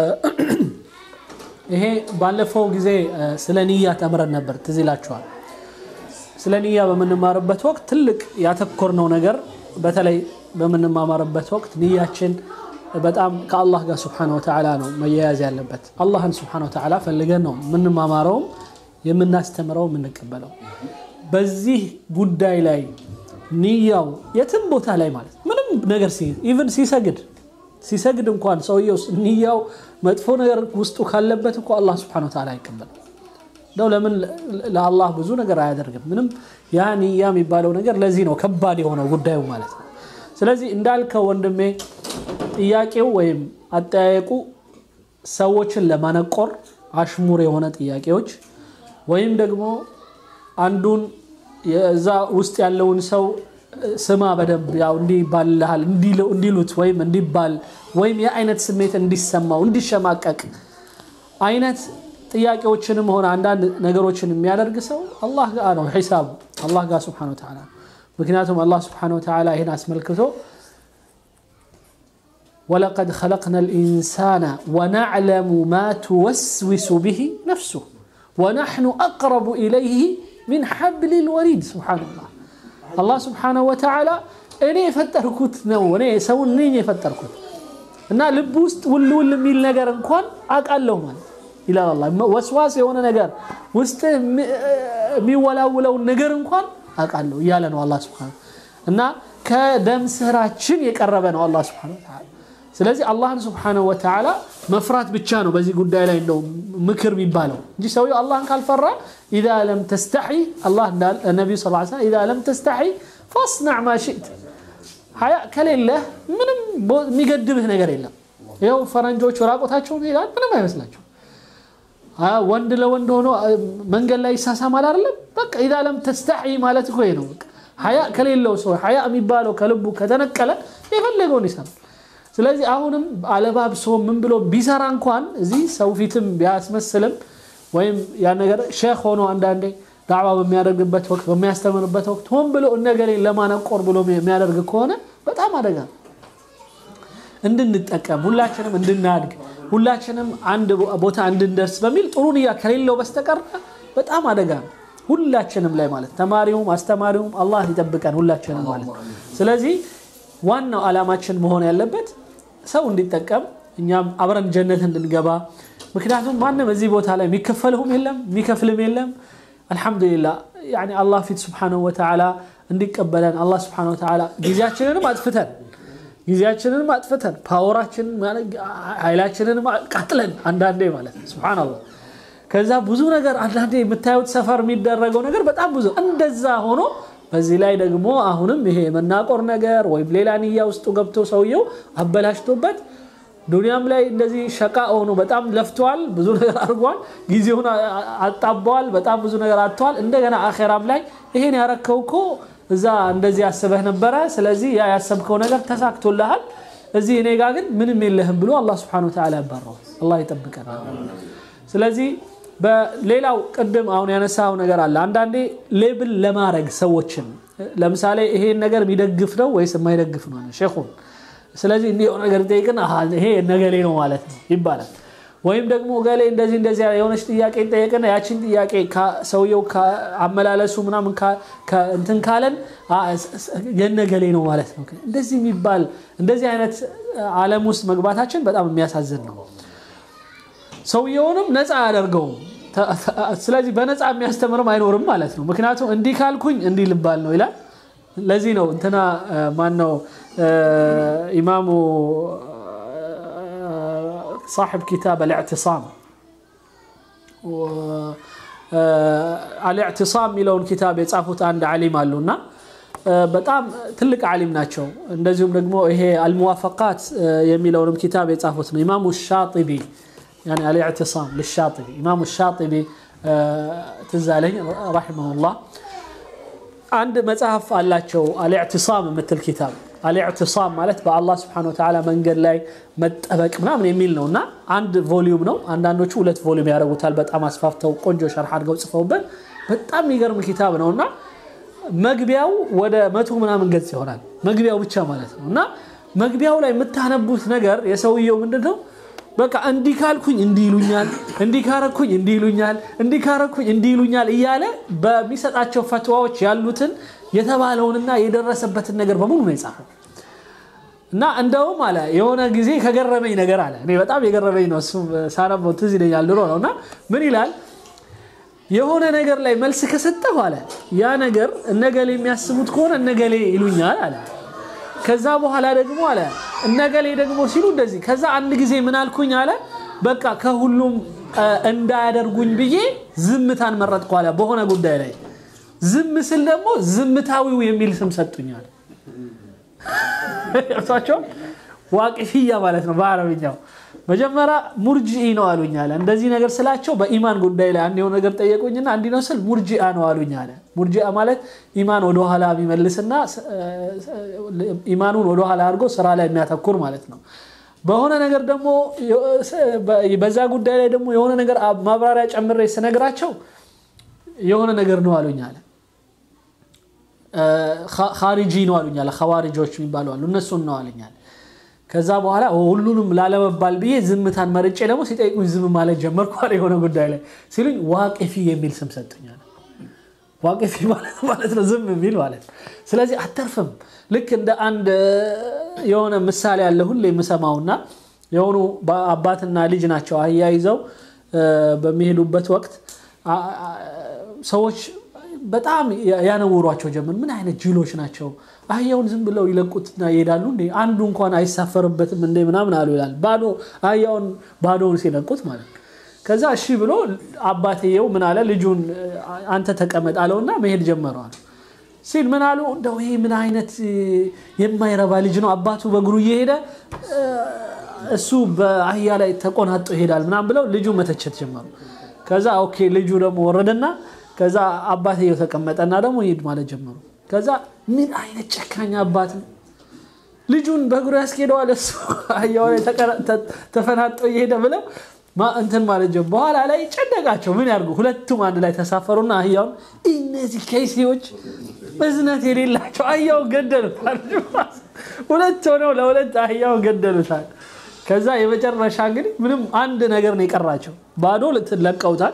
ይሄ ባለፈው ጊዜ እ፣ ስለ ንያ ተምረን ነበር፣ ትዝ ይላችኋል። ስለ ንያ በምንማርበት ወቅት ትልቅ ያተኮርነው ነገር በተለይ በምንማማርበት ወቅት ንያችን በጣም ከአላህ ጋር ስብሓነ ወተዓላ ነው መያያዝ ያለበት። አላህን ስብሓነ ወተዓላ ፈልገን ነው የምንማማረውም የምናስተምረው የምንቀበለው። በዚህ ጉዳይ ላይ ንያው የትም ቦታ ላይ ማለት ምንም ነገር ኢቨን ሲሰግድ ሲሰግድ እንኳን ሰውየው ንያው መጥፎ ነገር ውስጡ ካለበት እኮ አላህ ስብሓነሁ ወተዓላ አይቀበልም። እንደው ለምን ለአላህ ብዙ ነገር አያደርግም? ምንም ያ ንያ የሚባለው ነገር ለዚህ ነው ከባድ የሆነው ጉዳዩ ማለት ነው። ስለዚህ እንዳልከው ወንድሜ ጥያቄው ወይም አጠያየቁ ሰዎችን ለማነቆር አሽሙር የሆነ ጥያቄዎች ወይም ደግሞ አንዱን የዛ ውስጥ ያለውን ሰው ስማ በደንብ ያው እንዲህ ይባልልሃል እንዲሉት ወይም እንዲባል ወይም የአይነት ስሜት እንዲሰማው እንዲሸማቀቅ አይነት ጥያቄዎችንም ሆነ አንዳንድ ነገሮችን የሚያደርግ ሰው አላህ ጋር ነው ሒሳቡ አላህ ጋር ስብሓነ ወተዓላ ምክንያቱም አላህ ስብሓነ ወተዓላ ይህን አስመልክቶ ወለቀድ ኸለቅና ልኢንሳነ ወናዕለሙ ማ ትወስዊሱ ብሂ ነፍሱህ ወናሕኑ አቅረቡ ኢለይህ ሚን ሐብል ልወሪድ ስብሓንላህ አላህ ስብሓነሁ ወተዓላ እኔ የፈጠርኩት ነው እኔ ሰውን ነኝ የፈጠርኩት እና ልብ ውስጥ ውል ውል የሚል ነገር እንኳን አውቃለሁ ማለት ይላል አላህ ወስዋስ የሆነ ነገር ውስጥ የሚወላውለውን ነገር እንኳን አውቃለሁ እያለ ነው አላህ ስብሓነሁ እና ከደም ስራችን የቀረበ ነው አላህ ስብሓነሁ ወተዓላ ስለዚህ አላህን ስብሓነሁ ወተዓላ መፍራት ብቻ ነው በዚህ ጉዳይ ላይ እንደው ምክር የሚባለው እንጂ ሰውየው አላህን ካልፈራ ኢዛ ለም ተስተሒ አላህ ነቢዩ ስ ሰለም ኢዛ ለም ተስተሒ ፈስናዕ ማ ሽእት ሀያ ከሌለህ ምንም የሚገድብህ ነገር የለም ይኸው ፈረንጆች ራቆታቸውን ይሄዳል ምንም አይመስላቸው ወንድ ለወንድ ሆኖ መንገድ ላይ ይሳሳማል አይደለም በቃ ኢዛ ለም ተስተሒ ማለት እኮ ነው ሀያ ከሌለው ሰው ሀያ የሚባለው ከልቡ ከተነቀለ የፈለገውን ይሰራል ስለዚህ አሁንም አለባብሶ ምን ብሎ ቢሰራ እንኳን እዚህ ሰው ፊትም ቢያስመስልም ወይም ያ ነገር ሼክ ሆኖ አንዳንዴ ዳዕዋ በሚያደርግበት ወቅት በሚያስተምርበት ወቅት ሆን ብሎ እነገሌን ለማነቆር ብሎ የሚያደርግ ከሆነ በጣም አደጋ እንድንጠቀም ሁላችንም እንድናድግ ሁላችንም አንድ ቦታ እንድንደርስ በሚል ጥሩ ንያ ከሌለው በስተቀር በጣም አደጋ ነው ሁላችንም ላይ ማለት ተማሪውም አስተማሪውም አላህ ይጠብቀን ሁላችንም ማለት ስለዚህ ዋናው ዓላማችን መሆን ያለበት ሰው እንዲጠቀም እኛም አብረን ጀነት እንድንገባ ምክንያቱም ማንም እዚህ ቦታ ላይ የሚከፈልሁም የለም የሚከፍልም የለም አልሐምዱሊላ አላህ ፊት ስብሓንሁ ወተዓላ እንዲቀበለን አላህ ስብሓንሁ ወተዓላ ጊዜያችንንም አጥፍተን ጊዜያችንንም አጥፍተን ፓወራችንን ኃይላችንንም ቃጥለን አንዳንዴ ማለት ነው ስብሓንላህ ከዛ ብዙ ነገር አንዳንዴ የምታዩት ሰፈር የሚደረገው ነገር በጣም ብዙ እንደዛ ሆኖ በዚህ ላይ ደግሞ አሁንም ይሄ የመናቆር ነገር ወይም ሌላ ንያ ውስጡ ገብቶ ሰውየው አበላሽቶበት ዱንያም ላይ እንደዚህ ሸቃ ሆኖ በጣም ለፍተዋል፣ ብዙ ነገር አድርጓል፣ ጊዜውን አጣበዋል፣ በጣም ብዙ ነገር አጥተዋል። እንደገና አኼራም ላይ ይሄን ያረከው እኮ እዛ እንደዚህ ያስበህ ነበረ፣ ስለዚህ ያ ያሰብከው ነገር ተሳክቶልሃል፣ እዚህ እኔ ጋር ግን ምንም የለህም ብሎ አላህ ስብሐነሁ ወተዓላ ያባረዋል። አላህ ይጠብቀን። ስለዚህ በሌላው ቅድም አሁን ያነሳው ነገር አለ። አንዳንዴ ሌብል ለማድረግ ሰዎችን ለምሳሌ ይሄን ነገር የሚደግፍ ነው ወይስ የማይደግፍ ነው ሼኹን ስለዚህ እንዲህ የሆነ ነገር ጠይቅን ይሄ ነገሌ ነው ማለት ነው ይባላል። ወይም ደግሞ ገሌ እንደዚህ እንደዚህ የሆነች ጥያቄ ጠየቅን ያችን ጥያቄ ሰውየው አመላለሱ ምናምን እንትን ካለን የነገሌ ነው ማለት ነው። እንደዚህ የሚባል እንደዚህ አይነት ዓለም ውስጥ መግባታችን በጣም የሚያሳዝን ነው። ሰውየውንም ነፃ አያደርገውም። ስለዚህ በነፃ የሚያስተምርም አይኖርም ማለት ነው። ምክንያቱም እንዲህ ካልኩኝ እንዲህ ልባል ነው ይላል። ለዚህ ነው እንትና ማን ነው ኢማሙ صاحب كتاب الاعتصام الاعتصام የሚለውን ኪታብ የጻፉት አንድ ዓሊም አሉና በጣም ትልቅ ዓሊም ናቸው። እንደዚሁም ደግሞ ይሄ አልሙዋፈቃት የሚለውንም ኪታብ የጻፉት ነው። ኢማሙ ሻጢቢ ያኔ አልኢዕቲሳም ልሻጢቢ ኢማሙ ሻጢቢ ትዝ አለኝ ረሒመሁላህ አንድ መጽሐፍ አላቸው አልኢዕቲሳም የምትል ኪታብ አልኢዕቲሳም ማለት በአላህ ስብሐነ ወተዓላ መንገድ ላይ መጠበቅ ምናምን የሚል ነው እና አንድ ቮሊዩም ነው። አንዳንዶቹ ሁለት ቮሊዩም ያደርጉታል። በጣም አስፋፍተው ቆንጆ ሸርሕ አድርገው ጽፈውበት በጣም የሚገርም ኪታብ ነው እና መግቢያው ወደ መቶ ምናምን ገጽ ይሆናል። መግቢያው ብቻ ማለት ነው እና መግቢያው ላይ የምታነቡት ነገር የሰውየው ምንድን ነው? በቃ እንዲህ ካልኩኝ እንዲህ ይሉኛል፣ እንዲህ ካረኩኝ እንዲህ ይሉኛል፣ እንዲህ ካረኩኝ እንዲህ ይሉኛል እያለ በሚሰጣቸው ፈትዋዎች ያሉትን የተባለውንና የደረሰበትን ነገር በሙሉ ነው የጻፈው። እና እንደውም አለ የሆነ ጊዜ ከገረመኝ ነገር አለ እኔ በጣም የገረመኝ ነው እሱ ሳነበው ትዝ ይለኛል ድሮ ነው እና ምን ይላል የሆነ ነገር ላይ መልስ ከሰጠሁ አለ ያ ነገር እነገሌ የሚያስቡት ከሆነ እነገሌ ይሉኛል አለ ከዛ በኋላ ደግሞ አለ እነገሌ ደግሞ ሲሉ እንደዚህ ከዛ አንድ ጊዜ ምን አልኩኝ አለ በቃ ከሁሉም እንዳያደርጉኝ ብዬ ዝምታን መረጥኩ አለ በሆነ ጉዳይ ላይ ዝም ስል ደግሞ ዝምታዊው የሚል ስም ሰጡኛል እርሳቸው ዋቂፍያ ማለት ነው በአረብኛው መጀመሪያ ሙርጂኢ ነው አሉኝ አለ እንደዚህ ነገር ስላቸው በኢማን ጉዳይ ላይ አንድ የሆነ ነገር ጠየቁኝና እንዲህ ነው ስል ሙርጂአ ነው አሉኝ አለ ሙርጂአ ማለት ኢማን ወደኋላ የሚመልስና ኢማኑን ወደኋላ አድርጎ ስራ ላይ የሚያተኩር ማለት ነው በሆነ ነገር ደግሞ በዛ ጉዳይ ላይ ደግሞ የሆነ ነገር ማብራሪያ ጨምሬ ስነግራቸው የሆነ ነገር ነው አሉኝ አለ ካሪጂ ነው አሉኝ አለ ኸዋሪጆች የሚባሉ አሉ እነሱን ነው አሉኝ አለ ከዛ በኋላ ሁሉንም ላለመባል ብዬ ዝምታን መርጬ ደግሞ ሲጠይቁኝ ዝም ማለት ጀመርኩ አለ የሆነ ጉዳይ ላይ ሲሉኝ ዋቅፊ የሚል ስም ሰጡኛል ዋቅፊ ማለት ማለት ነው ዝም የሚል ማለት ነው ስለዚህ አተርፍም ልክ እንደ አንድ የሆነ ምሳሌ ያለ ሁሌ የምሰማውና የሆኑ አባትና ልጅ ናቸው አያይዘው በሚሄዱበት ወቅት ሰዎች በጣም ያነውሯቸው ጀመር ምን አይነት ጅሎች ናቸው አህያውን ዝም ብለው ይለቁትና ይሄዳሉ እንዴ አንዱ እንኳን አይሳፈርበትም እንዴ ምናምን አሉ ይላል ባዶ አህያውን ባዶውን ሲለቁት ማለት ከዛ እሺ ብሎ አባትየው ምን አለ ልጁን አንተ ተቀመጥ አለውና መሄድ ጀመረዋል ሲል ምን አሉ እንደው ይሄ ምን አይነት የማይረባ ልጅ ነው አባቱ በእግሩ እየሄደ እሱ በአህያ ላይ ተቆናጦ ይሄዳል ምናምን ብለው ልጁ መተቸት ጀመሩ ከዛ ኦኬ ልጁ ደግሞ ወረደና ከዛ አባትየው ተቀመጠና ደግሞ ይሄድ ማለት ጀመሩ ከዛ ምን አይነት ጨካኝ አባት ነው ልጁን በእግሩ ያስኬደዋል እሱ አህያው ላይ ተፈናጦ እየሄደ ብለው እንትን ማለት ጀመሩ በኋላ ላይ ጨነቃቸው ምን ያርጉ ሁለቱም አንድ ላይ ተሳፈሩና አህያውን እነዚህ ከይሴዎች እዝነት የሌላቸው አህያውን ገደሉታል ሁለት ሆነው ለሁለት አህያውን ገደሉታል ከዛ የመጨረሻ እንግዲህ ምንም አንድ ነገር ነው የቀራቸው ባዶ ለቀውታል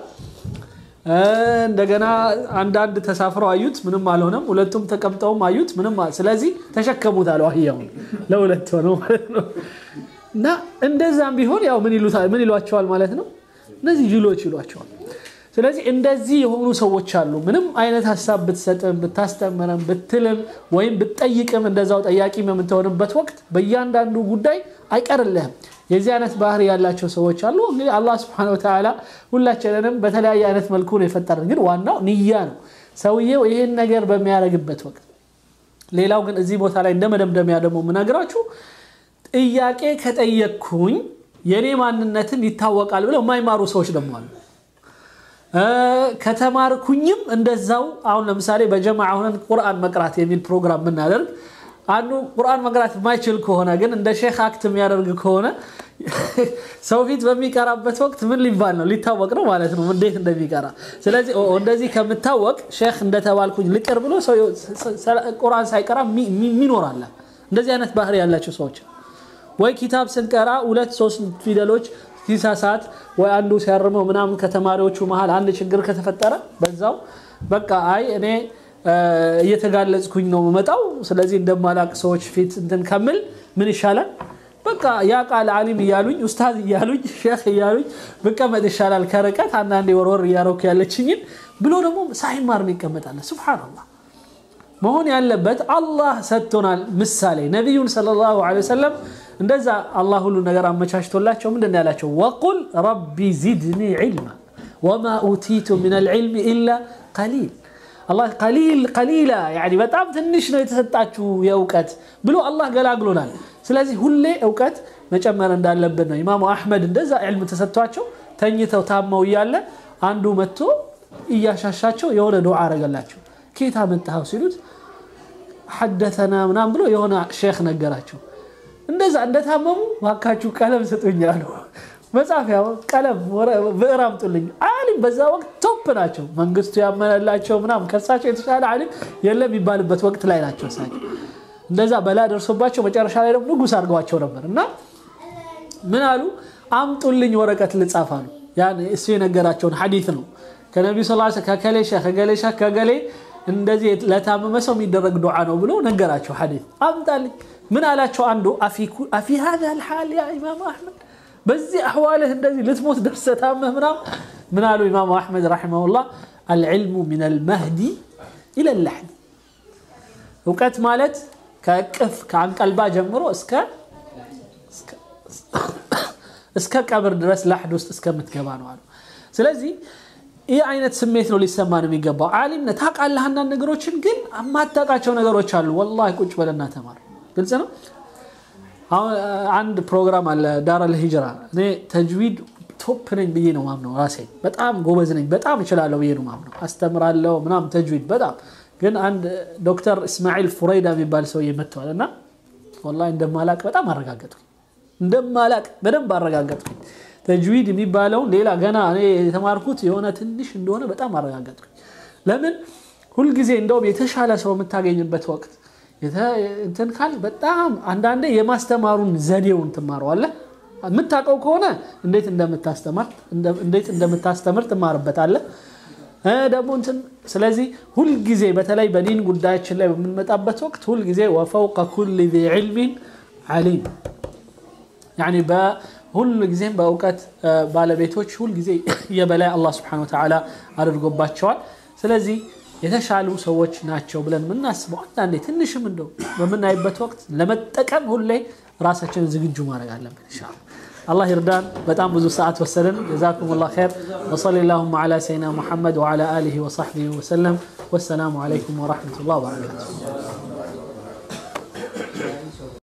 እንደገና አንዳንድ ተሳፍረው አዩት ምንም አልሆነም ሁለቱም ተቀምጠውም አዩት ምንም ስለዚህ ተሸከሙት አለው አህያውን ለሁለት ሆነው ማለት ነው እና እንደዛም ቢሆን ያው ምን ይሏቸዋል ማለት ነው እነዚህ ጅሎች ይሏቸዋል ስለዚህ እንደዚህ የሆኑ ሰዎች አሉ ምንም አይነት ሀሳብ ብትሰጥም ብታስተምርም ብትልም ወይም ብትጠይቅም እንደዛው ጠያቂ በምትሆንበት ወቅት በእያንዳንዱ ጉዳይ አይቀርልህም የዚህ አይነት ባህሪ ያላቸው ሰዎች አሉ እንግዲህ አላህ ስብን ወተላ ሁላችንንም በተለያየ አይነት መልኩ ነው የፈጠረን ግን ዋናው ንያ ነው ሰውየው ይህን ነገር በሚያደርግበት ወቅት ሌላው ግን እዚህ ቦታ ላይ እንደ መደምደሚያ ደግሞ የምነግራችሁ ጥያቄ ከጠየቅኩኝ የእኔ ማንነትን ይታወቃል ብለው የማይማሩ ሰዎች ደግሞ አሉ ከተማርኩኝም እንደዛው አሁን ለምሳሌ በጀማ ሁነን ቁርአን መቅራት የሚል ፕሮግራም ብናደርግ አንዱ ቁርአን መቅራት የማይችል ከሆነ ግን እንደ ሼክ አክት የሚያደርግ ከሆነ ሰው ፊት በሚቀራበት ወቅት ምን ሊባል ነው ሊታወቅ ነው ማለት ነው እንዴት እንደሚቀራ ስለዚህ እንደዚህ ከምታወቅ ሼክ እንደተባልኩኝ ልቅር ብሎ ቁርአን ሳይቀራ ሚኖራለ እንደዚህ አይነት ባህሪ ያላቸው ሰዎች ወይ ኪታብ ስንቀራ ሁለት ሶስት ፊደሎች ሲሳሳት ወይ አንዱ ሲያርመው ምናምን ከተማሪዎቹ መሀል አንድ ችግር ከተፈጠረ በዛው በቃ አይ እኔ እየተጋለጽኩኝ ነው መጣው ስለዚህ እንደማላቅ ሰዎች ፊት እንትን ከምል ምን ይሻላል በቃ ያ ቃል አሊም እያሉኝ ኡስታዝ እያሉኝ ሼክ እያሉኝ ብቀመጥ ይሻላል ከርቀት አንዳንዴ ወርወር እያረኩ ያለችኝን ብሎ ደግሞ ሳይማር ይቀመጣለ ስብሓንላህ መሆን ያለበት አላህ ሰጥቶናል ምሳሌ ነቢዩን ሰለላሁ ዐለይሂ ወሰለም እንደዛ አላህ ሁሉ ነገር አመቻችቶላቸው ምንድን ያላቸው ወቁል ረቢ ዚድኒ ዒልማ ወማ ኡቲቱ ምን አልዕልም ኢላ ቀሊል አላህ ቀሊል ቀሊላ ያኒ በጣም ትንሽ ነው የተሰጣችሁ የእውቀት ብሎ አላህ ገላግሎናል። ስለዚህ ሁሌ እውቀት መጨመር እንዳለብን ነው። ኢማሙ አሕመድ እንደዛ ዕልም ተሰጥቷቸው ተኝተው ታመው እያለ አንዱ መጥቶ እያሻሻቸው የሆነ ዱዓ አረገላቸው። ኬታ መጣኸው ሲሉት ሐደተና ምናም ብሎ የሆነ ሼክ ነገራቸው። እንደዛ እንደታመሙ ባካችሁ ቀለም ስጡኝ አሉ። መጻፊያ ቀለም ብዕር አምጡልኝ። አሊም በዛ ወቅት ቶፕ ናቸው። መንግስቱ ያመነላቸው ምናም ከሳቸው የተሻለ አሊም የለም የሚባልበት ወቅት ላይ ናቸው። እሳቸው እንደዛ በላ ደርሶባቸው መጨረሻ ላይ ደግሞ ንጉስ አድርገዋቸው ነበር እና ምን አሉ? አምጡልኝ ወረቀት ልጻፍ አሉ። ያን እሱ የነገራቸውን ሐዲት ነው ከነቢዩ ስ ከከሌ ሼክ ከገሌ ሼክ ከገሌ እንደዚህ ለታመመ ሰው የሚደረግ ዱዓ ነው ብሎ ነገራቸው። ሐዲት አምጣልኝ። ምን አላቸው? አንዱ አፊ ሀዛ ልሓል ያ ኢማም አሕመድ በዚህ አሕዋልህ እንደዚህ ልትሞት ደርሰህ ታመህ ምናምን ምን አሉ ኢማሙ አሕመድ ረሒመሁላህ አልዕልሙ ሚን አልመህዲ ኢለ ላሕድ እውቀት ማለት ከእቅፍ ከአንቀልባ ጀምሮ እስከ እስከ ቀብር ድረስ ላሕድ ውስጥ እስከምትገባ ነው አሉ። ስለዚህ ይህ አይነት ስሜት ነው ሊሰማን የሚገባው። ዓሊም ነህ ታውቃለህ አንዳንድ ነገሮችን፣ ግን የማታውቃቸው ነገሮች አሉ። ወላሂ ቁጭ በለና ተማር። ግልጽ ነው። አሁን አንድ ፕሮግራም አለ ዳረል ሂጅራ። እኔ ተጅዊድ ቶፕ ነኝ ብዬ ነው ማምነው። ራሴ በጣም ጎበዝ ነኝ፣ በጣም እችላለሁ ብዬ ነው ማምነው። አስተምራለሁ ምናምን ተጅዊድ በጣም ግን አንድ ዶክተር እስማኤል ፉረይዳ የሚባል ሰውዬ መጥተዋል እና ወላሂ እንደማላቅ በጣም አረጋገጥኩኝ። እንደማላቅ በደንብ አረጋገጥኩኝ። ተጅዊድ የሚባለውን ሌላ ገና እኔ የተማርኩት የሆነ ትንሽ እንደሆነ በጣም አረጋገጥኩኝ። ለምን ሁልጊዜ እንደውም የተሻለ ሰው የምታገኝበት ወቅት እንትን ካል በጣም አንዳንዴ የማስተማሩን ዘዴውን ትማረዋለህ። የምታውቀው ከሆነ እንዴት እንደምታስተምር እንዴት እንደምታስተምር ትማርበታለህ ደግሞ እንትን ስለዚህ ሁልጊዜ በተለይ በዲን ጉዳያችን ላይ በምንመጣበት ወቅት ሁልጊዜ ወፈውቀ ኩል ዚ ዕልሚን ዓሊም ያኒ ሁል ጊዜም በእውቀት ባለቤቶች ሁልጊዜ የበላይ አላህ ስብሐነሁ ወተዓላ አድርጎባቸዋል። ስለዚህ የተሻሉ ሰዎች ናቸው ብለን የምናስበው አንዳንዴ ትንሽም እንደው በምናይበት ወቅት ለመጠቀም ሁሌ ራሳችንን ዝግጁ ማድረግ አለብን ኢንሻአላህ። አላህ ይርዳን። በጣም ብዙ ሰዓት ወሰድን። ጀዛኩም ላሁ ኸይር። ወሰሊ ላሁማ ዓላ ሰይድና ሙሐመድ ወዓላ አሊሂ ወሰሕቢሂ ወሰለም። ወሰላሙ ዓለይኩም ወረሕመቱላህ ወበረካቱሁ።